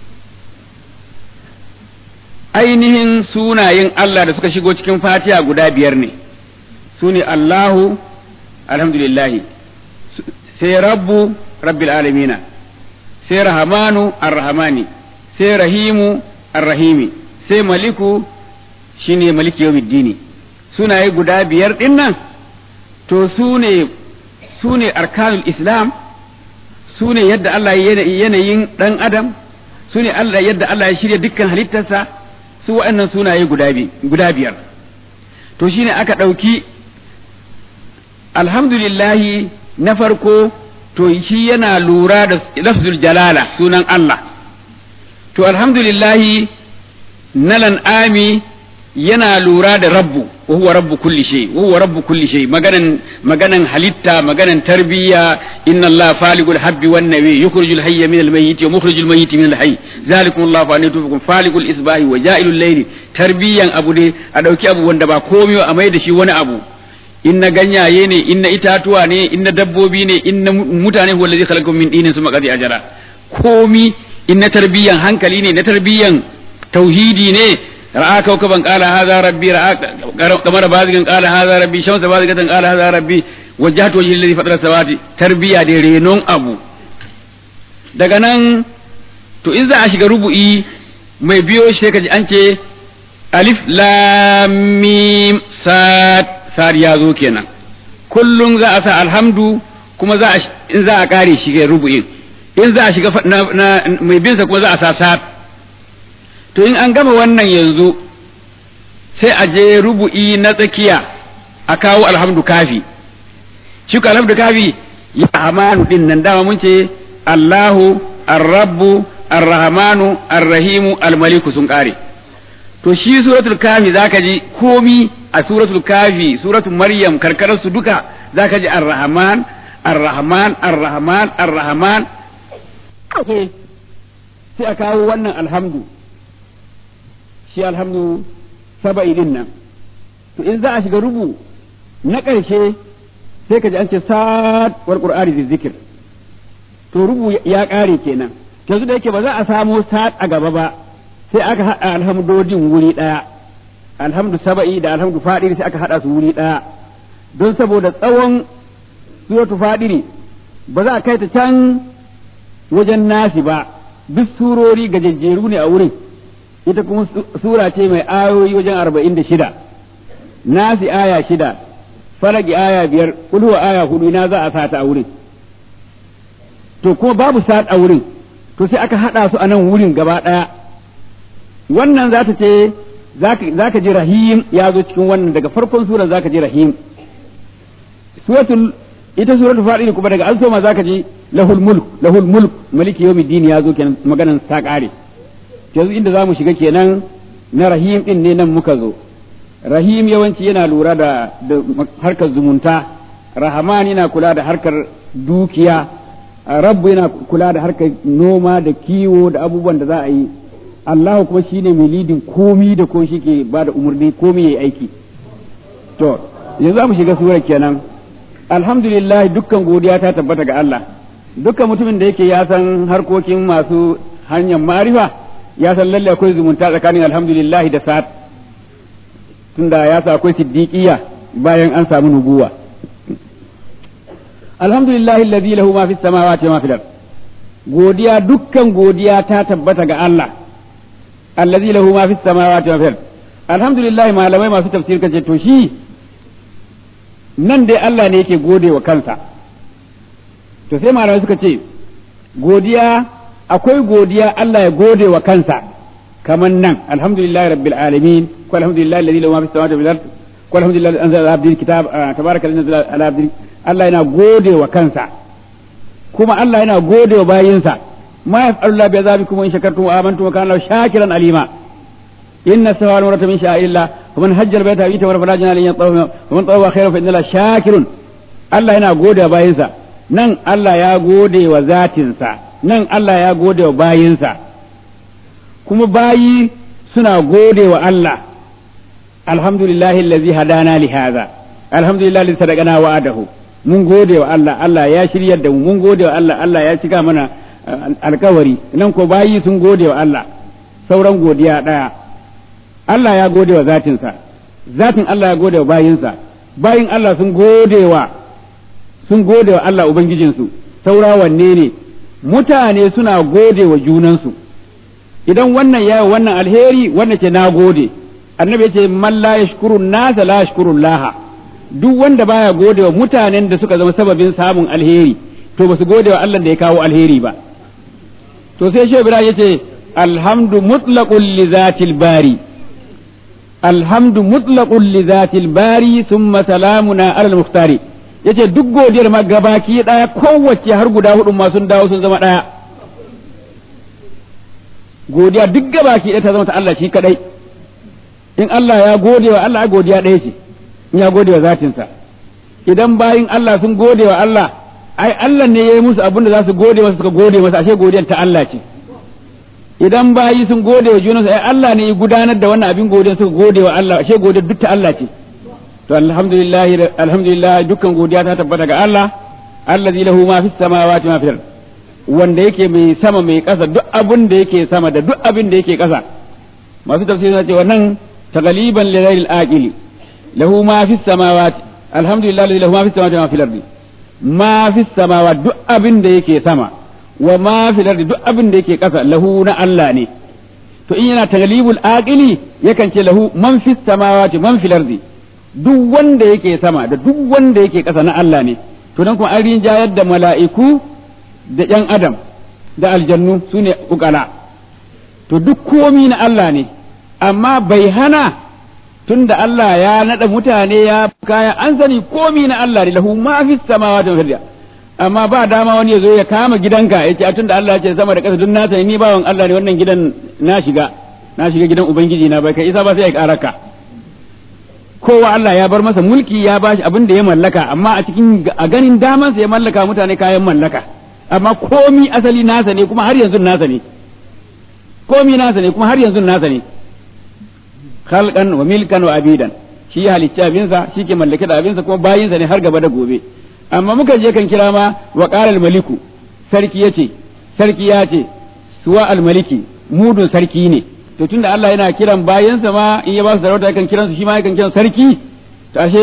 Speaker 2: ainihin sunayen Allah da suka shigo cikin fatiha guda biyar ne su ne Allahu alhamdulillahi sai rabbu rabbil alamina sai rahamanu arrahmani sai rahimu arrahimi sai maliku shine maliki yawmiddini sunaye guda biyar ɗin nan to su ne su ne arkanul islam su ne yadda Allah ya yanayin ɗan adam su ne yadda Allah ya shirya dukkan halittarsa su waɗannan sunaye guda biyar to shine aka ɗauki alhamdulillahi na farko to shi yana lura da lafzul jalala sunan Allah to alhamdulillahi nalan ami yana lura da rabbu wa huwa rabbu kulli shay wa huwa rabbu kulli shay maganan maganan halitta maganan tarbiyya inna allaha faligul habbi wan nawi yukhrijul hayya min al mayyit wa mukhrijul mayyit min al hayy zalikum allah fa anatukum faligul isbahi wa ja'ilul layli tarbiyan abu ne a dauki abu wanda ba komai a mai da shi wani abu inna ganyaye ne inna itatuwa ne inna dabbobi ne inna mutane huwa allazi khalaqakum min dinin summa qadi ajara komi inna tarbiyan hankali ne na tarbiyan tauhidi ne ra'a kawkaban qala hadha rabbi ra'a kamar bazigan qala hadha rabbi shamsa bazigatan qala hadha rabbi wajjahtu wajhi alladhi fatara samawati tarbiya da renon abu daga nan to in za a shiga rubu'i mai biyo shi sai kaji an ce alif lam mim sad sad ya zo kenan kullum za a sa alhamdu kuma za a in za a kare shi ga rubu'in in za a shiga mai bin sa kuma za a sa sad to in an gama wannan yanzu sai a je rubu'i na tsakiya a kawo alhamdu kafi shi ko alhamdu kafi ya amanu din nan dama mun ce Allahu ar-rabbu ar-rahmanu ar-rahimu al-maliku sun kare to shi suratul kafi zaka ji komi a suratul kafi suratul maryam karkarar su duka zaka ji ar-rahman ar-rahman ar-rahman ar-rahman sai a kawo wannan alhamdu shi alhamdu saba'i din nan to in za a shiga rubu na ƙarshe sai ka ji an ce sa'ad wal qur'ani zikir to rubu ya ƙare kenan yanzu da yake ba za a samo sa'ad a gaba ba sai aka haɗa alhamdodin wuri ɗaya alhamdu saba'i da alhamdu fadiri sai aka haɗa su wuri ɗaya don saboda tsawon suratu fadiri ba za a kai ta can wajen nasi ba duk surori gajejjeru ne a wurin ita kuma sura ce mai ayoyi wajen arba'in da shida nasi aya shida falaki aya biyar kulhuwa aya hudu na za a sata a wurin to kuma babu sat a wurin to sai aka haɗa su a nan wurin gaba ɗaya wannan za ta ce za ka ji rahim ya zo cikin wannan daga farkon sura za ka ji rahim suratul ita suratul fadil kuma daga an soma za ka ji lahul mulk lahul mulk maliki yawmiddin ya zo kenan maganan ta kare yanzu inda za mu shiga kenan na rahim din ne nan muka zo rahim yawanci yana lura da harkar zumunta rahaman yana kula da harkar dukiya rabbu yana kula da harkar noma da kiwo da abubuwan da za a yi Allah kuma shine mai lidin komi da ko shi ke ba da umarni komi yayi aiki to yanzu za mu shiga surar kenan alhamdulillah dukkan godiya ta tabbata ga Allah dukkan mutumin da yake ya san harkokin masu hanyar marifa ya san lalle akwai zumunta tsakanin alhamdulillah da sa'ad tunda ya sa akwai siddiqiyya bayan an samu nubuwa alhamdulillah alladhi lahu ma fis samawati wa ma fil ard godiya dukkan godiya ta tabbata ga Allah allazi lahu ma fis samawati wa fil alhamdulillah malamai masu tafsir kace to shi nan dai Allah ne yake gode wa kansa to sai malamai suka ce godiya akwai godiya Allah ya gode wa kansa kaman nan alhamdulillah rabbil alamin ko alhamdulillah alladhi lahu ma fis samawati wa fil ard ko alhamdulillah anzala ala abdil kitab tabaraka alladhi anzala ala abdil Allah yana gode wa kansa kuma Allah yana gode wa bayinsa ما يفعل الله بعذابكم وإن شكرتم وآمنتم وكان الله شاكرا عليما إن السماء والأرض من شعائر الله ومن حج البيت أو يتمر فلا جناح عليه يطوف ومن طوف خيرا فإن الله شاكر Allah yana gode wa bayinsa nan Allah ya gode wa zatinsa nan Allah ya gode wa bayinsa kuma bayi suna gode wa Allah alhamdulillahi allazi hadana li hadha alhamdulillahi allazi sadaqana wa'adahu mun gode wa Allah Allah ya shiryar da mu mun gode wa Allah Allah ya cika mana alkawari nan ko bayi sun gode wa Allah sauran godiya ɗaya Allah ya gode wa zatinsa zatin Allah ya gode wa bayinsa bayin Allah sun gode wa sun gode wa Allah ubangijinsu saura wanne ne mutane suna gode wa junansu idan wannan ya wannan alheri wannan ce na gode annabi ya ce man la yashkuru nasa la yashkuru laha duk wanda baya gode wa mutanen da suka zama sababin samun alheri to ba su gode wa Allah da ya kawo alheri ba to sai shi Ibrahim yace alhamdu mutlaqul li zatil bari alhamdu mutlaqul li zatil bari thumma salamuna alal muhtari yace duk godiyar ma gabaki daya kowace har guda hudu ma sun dawo sun zama daya godiya duk gabaki daya ta zama ta Allah shi kadai in Allah ya gode wa Allah godiya ɗaya ce in ya gode wa zatinsa idan bayin Allah sun gode wa Allah ai Allah ne ya yi musu abin da za su gode masa suka gode masa ashe godiyar ta Allah ce idan bayi sun gode wa junansu ai Allah ne ya gudanar da wannan abin godiyar suka gode wa Allah ashe godiyar duk ta Allah ce to alhamdulillah alhamdulillah dukkan godiya ta tabbata ga Allah allazi lahu ma fis samawati ma fil wanda yake mai sama mai kasa duk abin da yake sama da duk abin da yake kasa masu tafsiri na ce wannan taghliban li ghayril aqili lahu ma fis samawati alhamdulillah allazi lahu ma fis samawati ma fil ardi ma fi samawa duk abin da yake sama wa ma fi lardi duk abin da yake ƙasa lahu na Allah ne to in yana taglibul aqili yakan ce lahu man fi samawati man fi lardi duk wanda yake sama da duk wanda yake ƙasa na Allah ne to dan kuma an rinjayar da mala'iku da ƴan adam da aljannu sune ukala to duk komi na Allah ne amma bai hana tunda Allah ya nada mutane ya kaya an sani komi na Allah ne lahu ma fi samawati wal amma ba dama wani ya zo ya kama gidanka ya ce tunda Allah ya ce sama da ƙasa duk nasa ni bawan Allah ne wannan gidan na shiga na shiga gidan ubangiji na bai kai isa ba sai ya karaka kowa Allah ya bar masa mulki ya bashi abin da ya mallaka amma a cikin a ganin damansa ya mallaka mutane kayan mallaka amma komi asali nasa ne kuma har yanzu nasa ne komi nasa ne kuma har yanzu nasa ne khalqan wa milkan wa abidan shi ya halicci abinsa shi ke mallake da abinsa kuma bayinsa ne har gaba da gobe amma muka je kan kira ma wa qala maliku sarki yace sarki ya ce suwa al-maliki mudun sarki ne to tunda Allah yana kiran bayinsa ma in ya ba su sarauta yakan kiran su shi ma yakan kiran sarki to ashe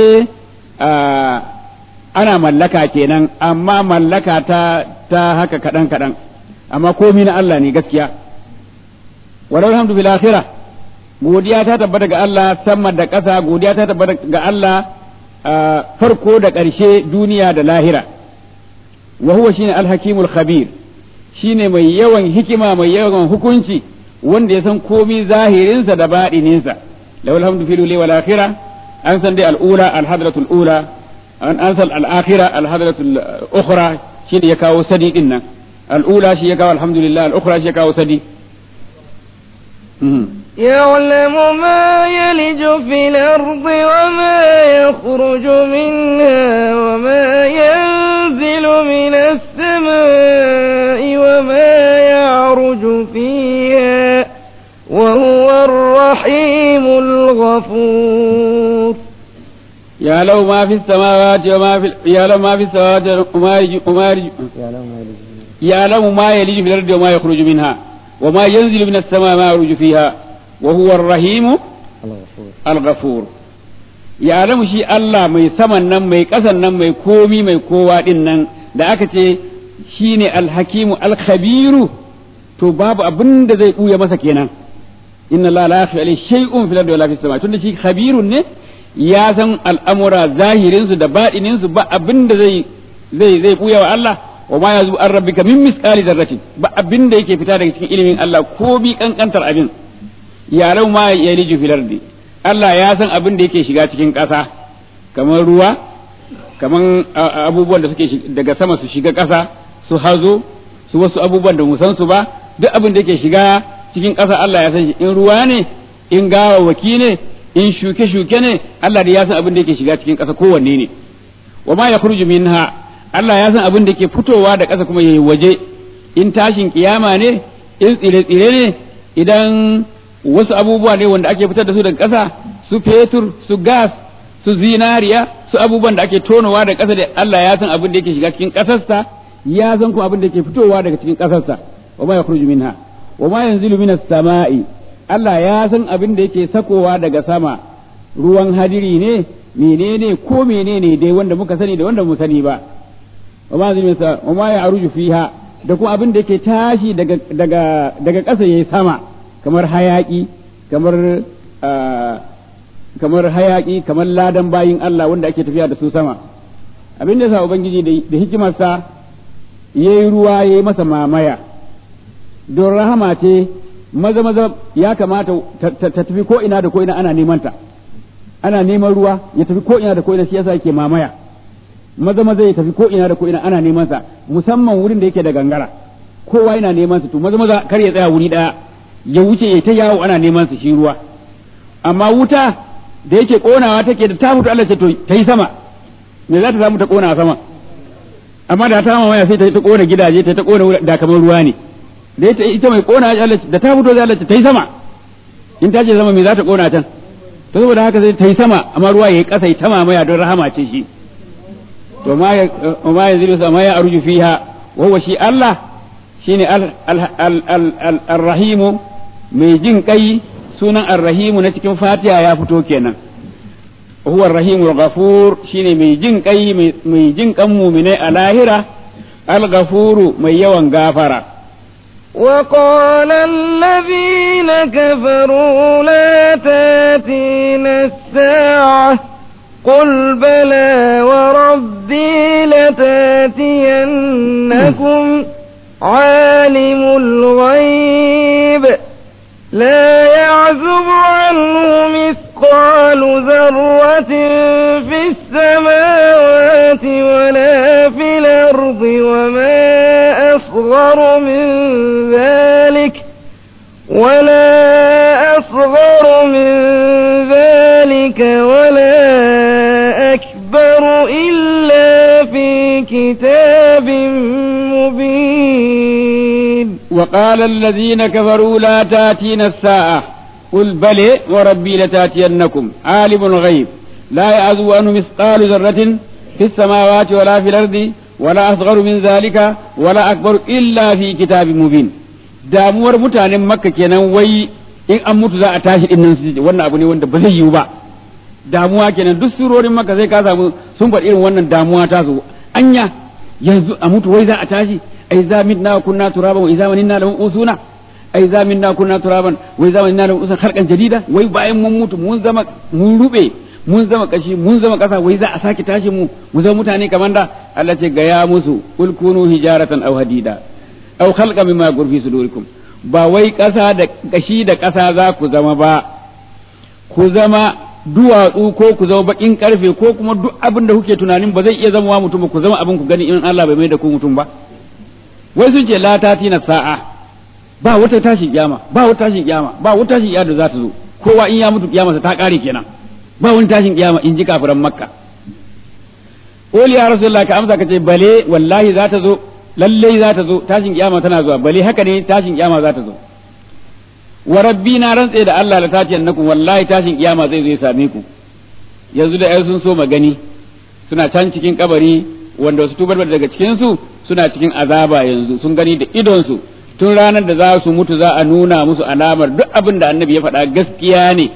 Speaker 2: ana mallaka kenan amma mallaka ta ta haka kadan kadan amma komi na Allah ne gaskiya walau alhamdu bil akhirah godiya ta tabbata ga Allah sama da ƙasa godiya ta tabbata ga Allah farko da ƙarshe duniya da lahira wa huwa shine al-hakimul khabir shine mai yawan hikima mai yawan hukunci wanda ya san komi zahirinsa da baɗininsa lawal hamdu fil wal akhirah an san dai al-ula al-hadratul ula an an san al-akhirah al-hadratul ukhra shine ya kawo sadi din nan al-ula shi ya kawo alhamdulillah al-ukhra shi ya kawo sadi
Speaker 1: يعلم ما يلج في الأرض وما يخرج منها وما ينزل من السماء وما يعرج فيها وهو الرحيم الغفور
Speaker 2: يعلم ما في السماوات وما في يعلم ما في السماوات وما يج... وما يج... يعلم ما يلج في الأرض وما يخرج منها وما ينزل من السماء ما يعرج فيها وهو الرحيم الغفور يعلم شي الله mai saman nan mai ƙasan nan mai komi mai kowa din nan da aka ce shine alhakimu alkhabiru to babu abin da zai buya masa kenan inna la la yakhfa alayhi shay'un fil ardi wala fis sama tunda shi khabirun ne ya san al'amura zahirin su da baɗinin su ba abin da zai zai zai buya wa Allah wa ma yazu an rabbika min misqali dharratin ba abin da yake fita daga cikin ilimin Allah ko bi kankantar abin yaran ma ya liju fil ardi Allah ya san abin da yake shiga cikin ƙasa kamar ruwa kamar abubuwan da suke daga sama su shiga ƙasa su hazo su wasu abubuwan da mu san su ba duk abin da yake shiga cikin ƙasa Allah ya san shi in ruwa ne in gawawwaki ne in shuke-shuke ne Allah da ya san abin da yake shiga cikin ƙasa kowanne ne wa ma yakhruju minha Allah ya san abin da ke fitowa da ƙasa kuma yayi waje in tashin kiyama ne in tsire-tsire ne idan wasu abubuwa ne wanda ake fitar da su daga ƙasa su fetur su gas su zinariya su abubuwan da ake tonowa da ƙasa da Allah ya san abin da yake shiga cikin ƙasarsa ya san kuma abin da ke fitowa daga cikin ƙasarsa wa ma yakhruju minha wa ma yanzilu minas sama'i Allah ya san abin da yake sakowa daga sama ruwan hadiri ne menene ko menene dai wanda muka sani da wanda mu sani ba wa ma yanzilu minas wa ma ya'ruju fiha da kuma abin da yake tashi daga daga daga ƙasa yayi sama kamar hayaki kamar kamar hayaki kamar ladan bayin Allah wanda ake tafiya da su sama abin da yasa ubangiji da hikimarsa yayi ruwa yayi masa mamaya don rahama ce maza maza ya kamata ta tafi ko ina da ko ina ana neman ta ana neman ruwa ya tafi ko ina da ko ina shi yasa yake mamaya maza maza ya tafi ko ina da ko ina ana neman sa musamman wurin da yake da gangara kowa yana neman sa to maza maza kar ya tsaya wuri daya ya wuce ya ta yawo ana neman sa shi ruwa amma wuta da yake konawa take da ta mutu Allah ce to ta yi sama me za ta samu ta kona sama amma da ta mamaya sai ta ta kona gidaje ta ta kona da kamar ruwa ne da ita ita mai kona Allah da ta fito zai Allah ta yi sama in ta ce sama me za ta kona can to saboda haka sai ta yi sama amma ruwa yayi kasa ta mamaya don rahama ce shi to ma ya ma ya zilu sama ya arju fiha wa huwa shi Allah shine al-rahimu mai jin kai sunan ar-rahimu na cikin Fatiha ya fito kenan huwa ar-rahimu al-ghafur shine mai jin kai mai jin kan mu'minai a lahira al-ghafuru mai yawan gafara
Speaker 1: وقال الذين كفروا لا تاتينا الساعة قل بلى وربي لتاتينكم عالم الغيب لا يعزب عنه مثقال ذرة في السماوات ولا في الأرض وما أصغر من ذلك ولا أصغر من ذلك ولا أكبر إلا في كتاب مبين
Speaker 2: وقال الذين كفروا لا تاتينا الساعة قل بل وربي لتاتينكم عالم الغيب لا يعزو عنه مثقال ذرة في السماوات ولا في الأرض ولا أصغر من ذلك ولا أكبر إلا في كتاب مبين damuwar mutanen makka kenan wai in an mutu za a tashi din nan su wannan abu ne wanda ba zai yiwu ba damuwa kenan duk surorin makka sai ka samu sun faɗi irin wannan damuwa ta zo anya yanzu a mutu wai za a tashi ai za minna kunna turaban wa idza minna lam usuna ai za minna kunna turaban wa idza minna lam usuna khalqan jadida wai bayan mun mutu mun zama mun rube mun zama kashi mun zama kasa wai za a sake tashi mu mu zama mutane kamar da Allah ce ga ya musu kul kunu hijaratan aw hadida aw khalqa mimma gurfi sudurikum ba wai kasa da kashi da kasa za ku zama ba ku zama duwatsu ko ku zama bakin karfe ko kuma duk abin da kuke tunanin ba zai iya zama mutum ba ku zama abin ku gani in Allah bai mai da ku mutum ba wai sun ce la tatina sa'a ba wata tashin kiyama ba wata tashin kiyama ba wata tashin kiyama da za ta zo kowa in ya mutu kiyama ta kare kenan ba wani tashin kiyama in ji kafiran makka qul ya rasulullah ka amsa kace bale wallahi za ta zo lalle za ta zo tashin kiyama tana zuwa bale haka ne tashin kiyama za ta zo wa rabbi na rantse da Allah la tace annakum wallahi tashin kiyama zai zo ya same ku yanzu da ai sun so magani suna can cikin kabari wanda su tubar daga cikin su suna cikin azaba yanzu sun gani da idon su tun ranar da za su mutu za a nuna musu alamar duk abin da annabi ya faɗa gaskiya ne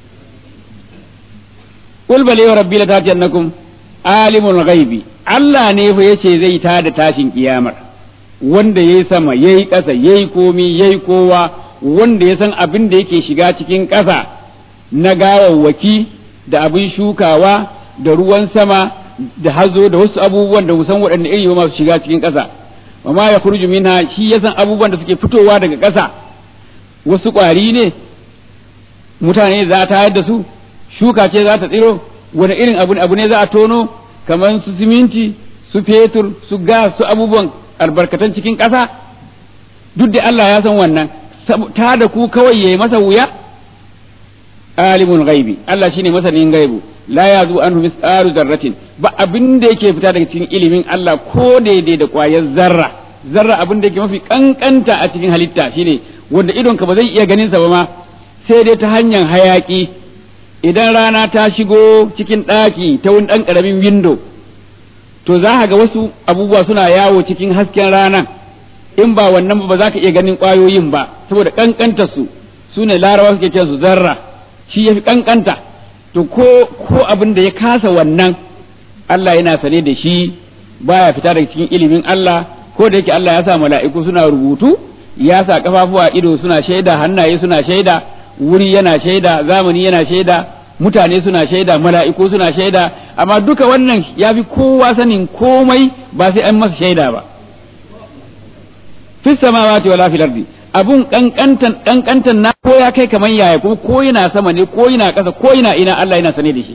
Speaker 2: qul bali wa rabbi la tatiyannakum alimul ghaibi Allah ne fa yace zai ta da tashin kiyamar wanda yayi sama yayi ƙasa yayi komi yayi kowa wanda ya san abin da yake shiga cikin ƙasa na gawawwaki da abin shukawa da ruwan sama da hazo da wasu abubuwan da musan waɗanda iri ba masu shiga cikin ƙasa wa ma ya kurju minha shi ya san abubuwan da suke fitowa daga ƙasa wasu ƙwari ne mutane za ta da su shuka ce za ta tsiro wani irin abu abu ne za a tono kamar su siminti su fetur su gas su abubuwan albarkatan cikin ƙasa duk da Allah ya san wannan ta da ku kawai yayi masa wuya alimul ghaibi Allah shine masanin gaibu la yazu anhu misqalu zarratin ba abin da yake fita daga cikin ilimin Allah ko daidai da kwayar zarra zarra abin da yake mafi kankanta a cikin halitta shine wanda idon ka ba zai iya ganin sa ba ma sai dai ta hanyar hayaki idan rana ta shigo cikin ɗaki ta wani ɗan ƙaramin windo to za ga wasu abubuwa suna yawo cikin hasken rana in ba wannan ba za ka iya ganin ƙwayoyin ba saboda ƙanƙantar su su ne larawa suke kiran su zarra shi ya fi ƙanƙanta to ko ko abin da ya kasa wannan Allah yana sane da shi baya fita daga cikin ilimin Allah ko da yake Allah ya sa mala'iku suna rubutu ya sa kafafuwa ido suna shaida hannaye suna shaida wuri yana shaida zamani yana shaida mutane suna shaida mala'iku suna shaida amma duka wannan ya fi kowa sanin komai ba sai an masa shaida ba fi samawati wala fil ardi abun kankantan kankantan na ko ya kai kaman yaya kuma ko yana sama ne ko yana ƙasa ko yana ina Allah yana sane da shi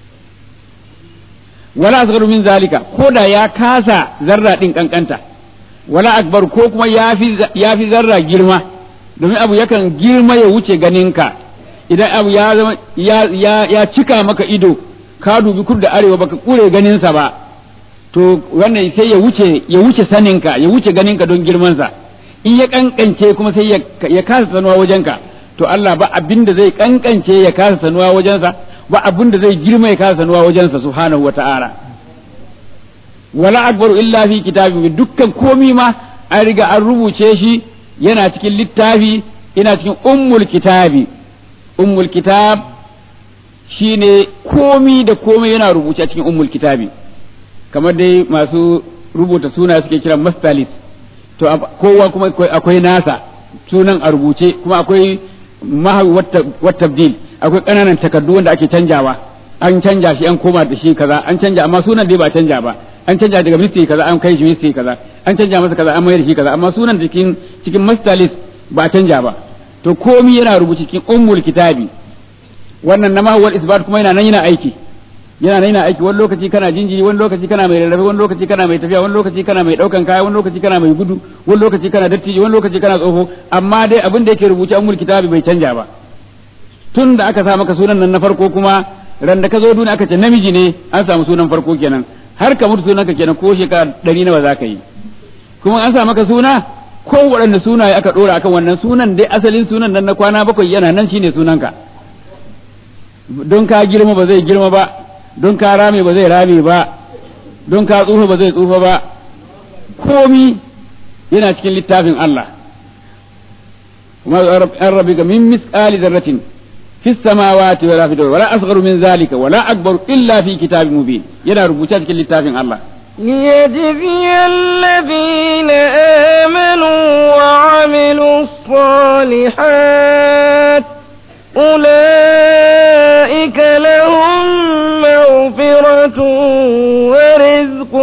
Speaker 2: wala asgharu min zalika ko da ya kasa zarra din kankanta wala akbar ko kuma yafi yafi zarra girma domin abu yakan girma ya wuce ganinka idan abu ya zama ya, ya, ya cika maka ido ka dubi kudu da arewa baka kure ganinsa ba to wannan sai ya wuce ya wuce saninka ya wuce ganinka don girmansa in ya kankance kuma sai ya, ya kasa sanuwa wajenka to Allah ba abin da zai kankance ya kasa sanuwa wajensa ba abin da zai girma ya kasa sanuwa wajensa subhanahu wata'ala wala akbaru illa fi kitabin dukkan komi ma an riga an rubuce shi yana cikin littafi ina cikin ummul kitabi ummul kitab shine komi da komai yana rubuce a cikin ummul kitabi kamar dai masu rubuta suna suke kiran mastalis to kowa kuma akwai nasa sunan a rubuce kuma akwai mahawi wattabdil akwai ƙananan takardu wanda ake canjawa an canja shi an koma da shi kaza an canja amma sunan dai ba canja ba an canja daga ministry kaza an kai shi ministry kaza an canja masa kaza an mayar da shi kaza amma sunan cikin cikin master list ba canja ba to komi yana rubuce cikin ummul kitabi wannan na mahuwar isbat kuma yana nan yana aiki yana nan yana aiki wani lokaci kana jinjiri wani lokaci kana mai rarrafe wani lokaci kana mai tafiya wani lokaci kana mai daukan kaya wani lokaci kana mai gudu wani lokaci kana dattijo wani lokaci kana tsoho amma dai abin da yake rubuce ummul kitabi bai canja ba tun da aka sa maka sunan nan na farko kuma ran da ka zo duniya aka ce namiji ne an samu sunan farko kenan har ka mutu sunan ka kenan ko shekara ɗari nawa za ka yi kuma an sa maka suna ko waɗanne sunaye aka ɗora akan wannan sunan dai asalin sunan nan na kwana bakwai yana nan shine sunanka don ka girma ba zai girma ba don ka rame ba zai rame ba don ka tsufa ba zai tsufa ba komi yana cikin littafin Allah kuma an rabi ga min misqali zarratin fi samawati wala fi wala asgharu min zalika wala akbaru illa fi kitabin mubin yana rubuce cikin littafin Allah
Speaker 1: ليجزي الذين آمنوا وعملوا الصالحات أولئك لهم مغفرة ورزق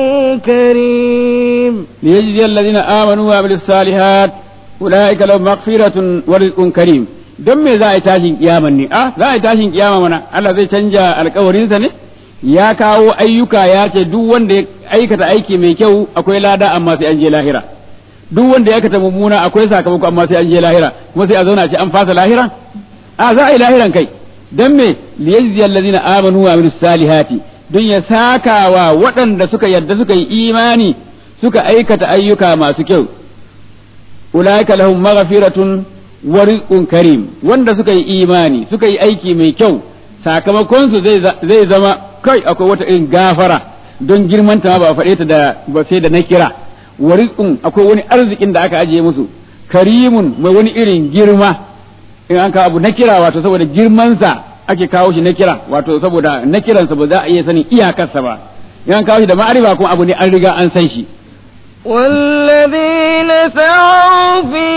Speaker 1: كريم
Speaker 2: ليجزي الذين آمنوا وعملوا الصالحات أولئك لهم مغفرة ورزق كريم don me za a yi tashin kiyaman ne a za a yi tashin kiyama mana Allah zai canja alkawarinsa ne ya kawo ayyuka ya ce duk wanda ya aikata aiki mai kyau akwai lada amma sai an je lahira duk wanda ya aikata mummuna akwai sakamako amma sai an je lahira kuma sai a zauna ce an fasa lahira a za a yi lahiran kai dan me liyajzi allazina amanu wa amilus salihati don ya sakawa waɗanda suka yarda suka yi imani suka aikata ayyuka masu kyau ulaika lahum maghfiratun wa rizqun karim wanda suka yi imani suka yi aiki mai kyau sakamakon su zai zama kai akwai wata irin gafara don girman ta ba a faɗe ta da ba sai da na kira wa rizqun akwai wani arzikin da aka ajiye musu karimun mai wani irin girma in an kawo abu na kira wato saboda girmansa ake kawo shi na kira wato saboda na kiransa ba za a iya sanin iyakarsa ba in an kawo shi da ma'arifa kuma abu ne an riga an san shi
Speaker 1: والذين سعوا في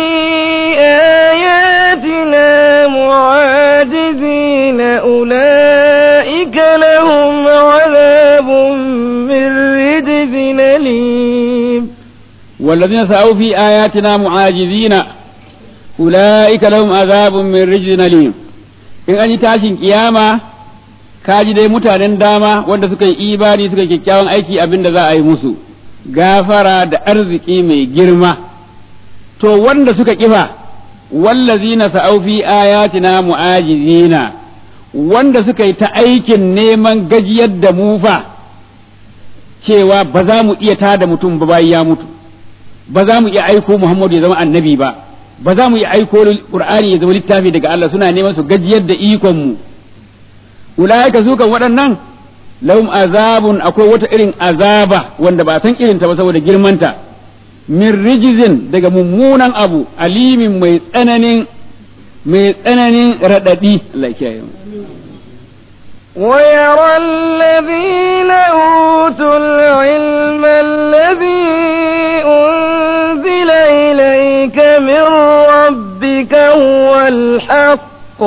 Speaker 1: آياتنا معاجزين أولئك لهم عذاب من رجز أليم
Speaker 2: والذين سعوا في آياتنا معاجزين أولئك لهم عذاب من رجز أليم in an yi tashin kiyama kaji dai mutanen dama wanda suka yi imani suka yi kyakkyawan aiki abin da za a yi musu gafara da arziki mai girma to wanda suka kifa wallazina sa'au fi ayatina mu'ajizina wanda suka yi ta aikin neman gajiyar da mu fa cewa ba za mu iya tada mutum ba bayan ya mutu ba za mu iya aiko Muhammadu ya zama annabi ba ba za mu iya aiko Qur'ani ya zama littafi daga Allah suna neman su gajiyar da ikon mu ulaika su kan waɗannan lahum azabun akwai wata irin azaba wanda ba san irinta ba saboda girmanta min rijizin daga mummunan abu alimin mai tsananin mai tsananin raɗaɗi Allah ya kiyaye mu
Speaker 1: ويرى الذين أوتوا العلم الذي أنزل إليك من ربك هو الحق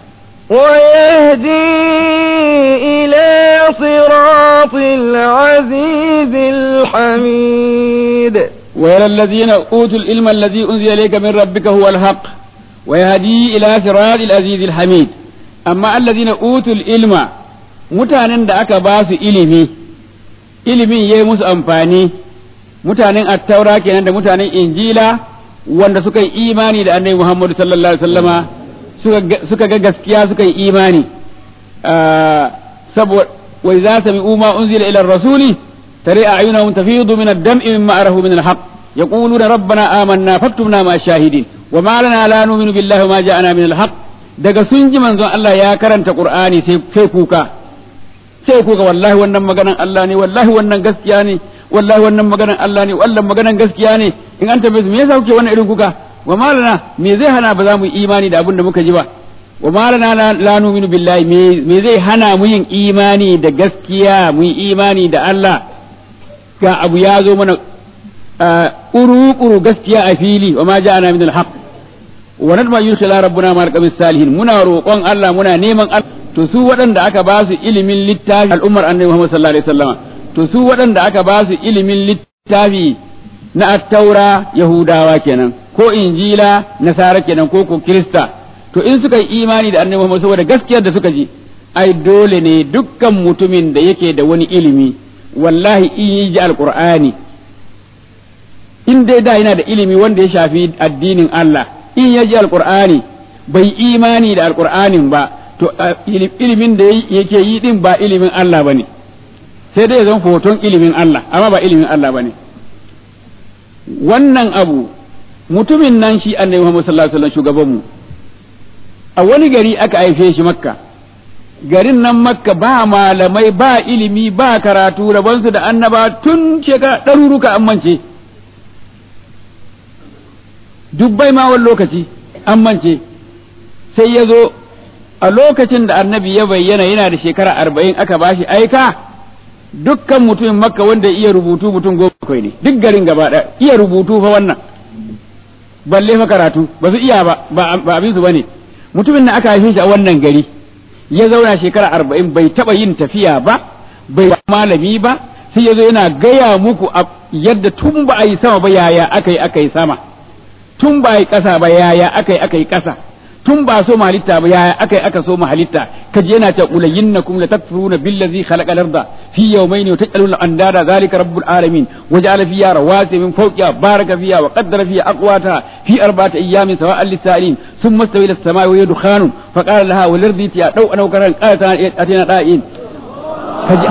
Speaker 1: ويهدي إلى صراط العزيز الحميد
Speaker 2: ويرى الذين أوتوا العلم الذي أنزل إليك من ربك هو الحق ويهدي إلى صراط العزيز الحميد amma allazina utul ilma mutanen da aka ba su ilimi ilimin yayi musu amfani mutanen attaura kenan da mutanen injila wanda suka yi imani da annabi Muhammadu sallallahu alaihi wasallama suka ga gaskiya suka yi imani saboda wa idza sami'u ma unzila ila rasuli tare a'yunahum tafidu min ad-dam'i mimma arahu min al-haqq yaquluna rabbana amanna faktubna ma shahidin wa ma lana la nu'minu billahi wa ma ja'ana min al-haqq daga sun ji manzon Allah ya karanta Qur'ani sai kuka sai kuka wallahi wannan maganan Allah ne wallahi wannan gaskiya ne wallahi wannan maganan Allah ne wannan maganan gaskiya ne in an tambaye su me yasa kuke wannan irin kuka wa malana me zai hana ba za mu yi imani da abin da muka ji ba wa malana la nu'minu billahi me zai hana mu yin imani da gaskiya mu yi imani da Allah ga abu ya zo mana uru-uru gaskiya a fili wa ma ja'ana min al-haqq wa nadma yurshila rabbuna ma alqamis salihin muna roƙon Allah muna neman to su waɗanda aka ba su ilimin littafi al'ummar annabi Muhammad sallallahu alaihi wasallam to su waɗanda aka ba su ilimin littafi na attaura yahudawa kenan ko injila nasara kenan ko ko kirista to in suka yi imani da annabi Muhammad saboda gaskiyar da suka ji ai dole ne dukkan mutumin da yake da wani ilimi wallahi in yi ji alqur'ani in dai da yana da ilimi wanda ya shafi addinin Allah in ya ji alqur'ani bai imani da alqur'anin ba to ilimin da yake yi din ba ilimin Allah bane sai dai zan hoton ilimin Allah amma ba ilimin Allah bane wannan abu mutumin nan shi annabi Muhammad sallallahu alaihi wasallam shugaban mu a wani gari aka haife shi makka garin nan makka ba malamai ba ilimi ba karatu rabonsu da annaba tun shekara ɗaruruka an mance dubbai ma wani lokaci an mance sai ya zo a lokacin da annabi ya bayyana yana da shekara arba'in aka bashi aika dukkan mutumin makka wanda iya rubutu mutum goma bakwai ne duk garin gaba ɗaya iya rubutu fa wannan balle fa karatu ba su iya ba ba abin su bane mutumin da aka haife shi a wannan gari ya zauna shekara arba'in bai taɓa yin tafiya ba bai malami ba sai ya zo yana gaya muku yadda tun ba a yi sama ba yaya aka yi aka yi sama tun ba a yi ƙasa ba yaya aka yi aka yi ƙasa tun ba so halitta ba yaya aka yi aka so halitta kaje yana ta ulayinnakum la takfuruna billazi khalaqa al-arda fi yawmayni wa taj'aluna andada zalika rabbul alamin wa ja'ala fiha rawasi min fawqiha baraka fiha wa qaddara fiha aqwata fi arba'ati ayyamin sawa'an lis-sa'ilin thumma istawa ila as-sama'i wa hiya dukhanun fa qala laha wal ardi ya daw an karan qalat atina da'in kaje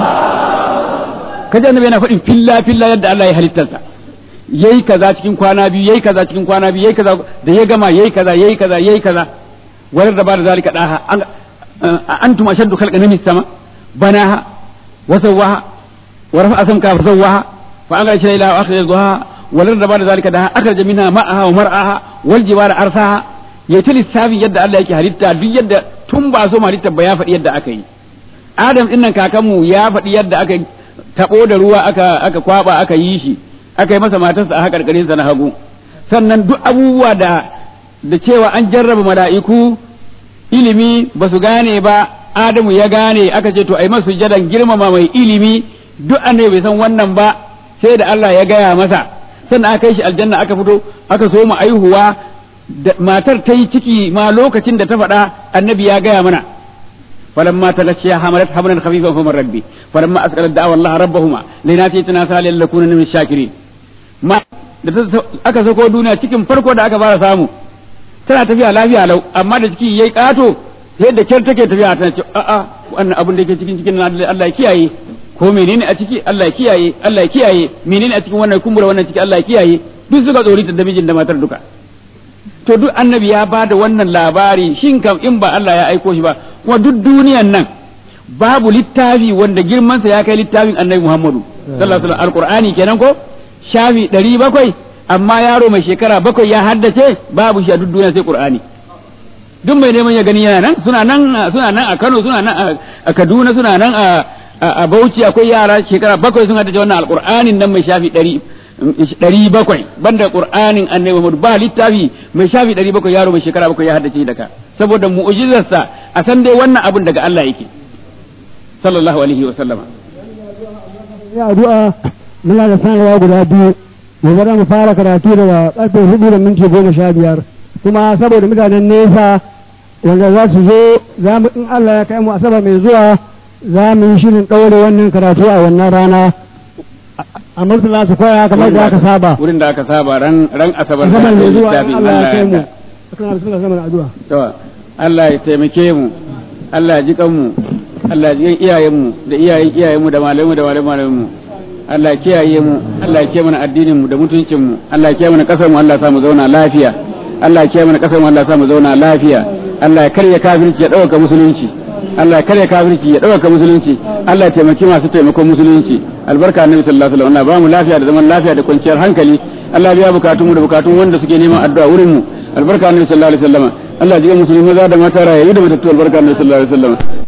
Speaker 2: kaje annabi yana faɗin filla filla yadda Allah ya halittarsa yayi kaza cikin kwana biyu yayi kaza cikin kwana biyu yayi kaza da ya gama yayi kaza yayi kaza yayi kaza wadar da ba da zalika daha antum ashaddu khalqan min sama banaha wa sawwaha wa rafa'a samka fa sawwaha fa anzala shay'a ila akhir dhuha wadar da ba da zalika daha akhraja minha ma'aha wa mar'aha wal jibala arsaha yayi ta lissafi yadda Allah yake halitta duk yadda tun ba so halitta ba ya faɗi yadda aka yi Adam dinnan kakanmu ya faɗi yadda aka tabo da ruwa aka aka kwaba aka yi shi aka yi masa matarsa a haƙarƙarinsa na hagu sannan duk abubuwa da da cewa an jarraba mala'iku ilimi ba su gane ba Adamu ya gane aka ce to ai masu jadan girmama mai ilimi duk annabi bai san wannan ba sai da Allah ya gaya masa sannan aka kai shi aljanna aka fito aka so mu aihuwa matar ta yi ciki ma lokacin da ta faɗa annabi ya gaya mana فلما تغشيها حملت حملا خفيفا فمن ربي فلما اسكنت دعوا الله ربهما لناتيتنا سالي لكون من الشاكرين ما da aka sako duniya cikin farko da aka fara samu tana tafiya lafiya lau amma da ciki yayi kato yadda kyar take tafiya tana ce a'a wannan abin da yake cikin cikin Allah ya kiyaye ko menene a ciki Allah ya kiyaye Allah ya kiyaye menene a cikin wannan kumbura wannan ciki Allah ya kiyaye duk suka tsori da mijin da matar duka to duk annabi ya ba da wannan labari shin kam in ba Allah ya aiko shi ba kuma duk duniyan nan babu littafi wanda girmansa ya kai littafin annabi Muhammadu sallallahu alaihi wasallam alqur'ani kenan ko shafi ɗari bakwai amma yaro mai shekara bakwai ya haddace babu shi a duk duniya sai qur'ani duk mai neman ya gani yana nan suna nan suna nan a Kano suna nan a Kaduna suna nan a Bauchi akwai yara shekara bakwai sun haddace wannan alqur'anin nan mai shafi ɗari ɗari bakwai banda qur'anin annabi Muhammad ba littafi mai shafi ɗari bakwai yaro mai shekara bakwai ya haddace daga saboda mu'jizarsa a san dai wannan abun daga Allah yake sallallahu alaihi wa sallama
Speaker 3: ya addu'a muna da sanarwa guda biyu gobe za mu fara karatu daga karfe hudu da minti goma sha biyar kuma saboda mutanen nesa wanda za su zo za mu in Allah ya kai mu asabar mai zuwa za mu yi shirin ɗaure wannan karatu a wannan rana a murtala su koya kamar da aka saba
Speaker 2: wurin da aka saba ran ran asabar
Speaker 3: asabar mai zuwa in
Speaker 2: littafin
Speaker 3: Allah ya kai mu
Speaker 2: yarda.
Speaker 3: akan bismillah zaman addu'a
Speaker 2: to Allah ya taimake mu Allah ya ji kanmu Allah ya ji kan iyayenmu da iyayen iyayenmu da malamu da malamu mu Allah ya kiyaye mu Allah ya kiyaye mana addinin mu da mutuncin mu Allah ya kiyaye mana kasar mu Allah ya sa mu zauna lafiya Allah ya kiyaye mana kasar mu Allah ya sa mu zauna lafiya Allah ya karya kafirci ya dauka musulunci Allah ya karya kafirci ya dauka musulunci Allah ya taimaki masu taimakon musulunci albarka annabi sallallahu alaihi wasallam Allah ba mu lafiya da zaman lafiya da kwanciyar hankali Allah ya biya bukatun mu da bukatun wanda suke neman addu'a wurin mu albarka annabi sallallahu alaihi wasallam Allah ya ji musulmi maza da mata rayayi da matattu albarka annabi sallallahu alaihi wasallam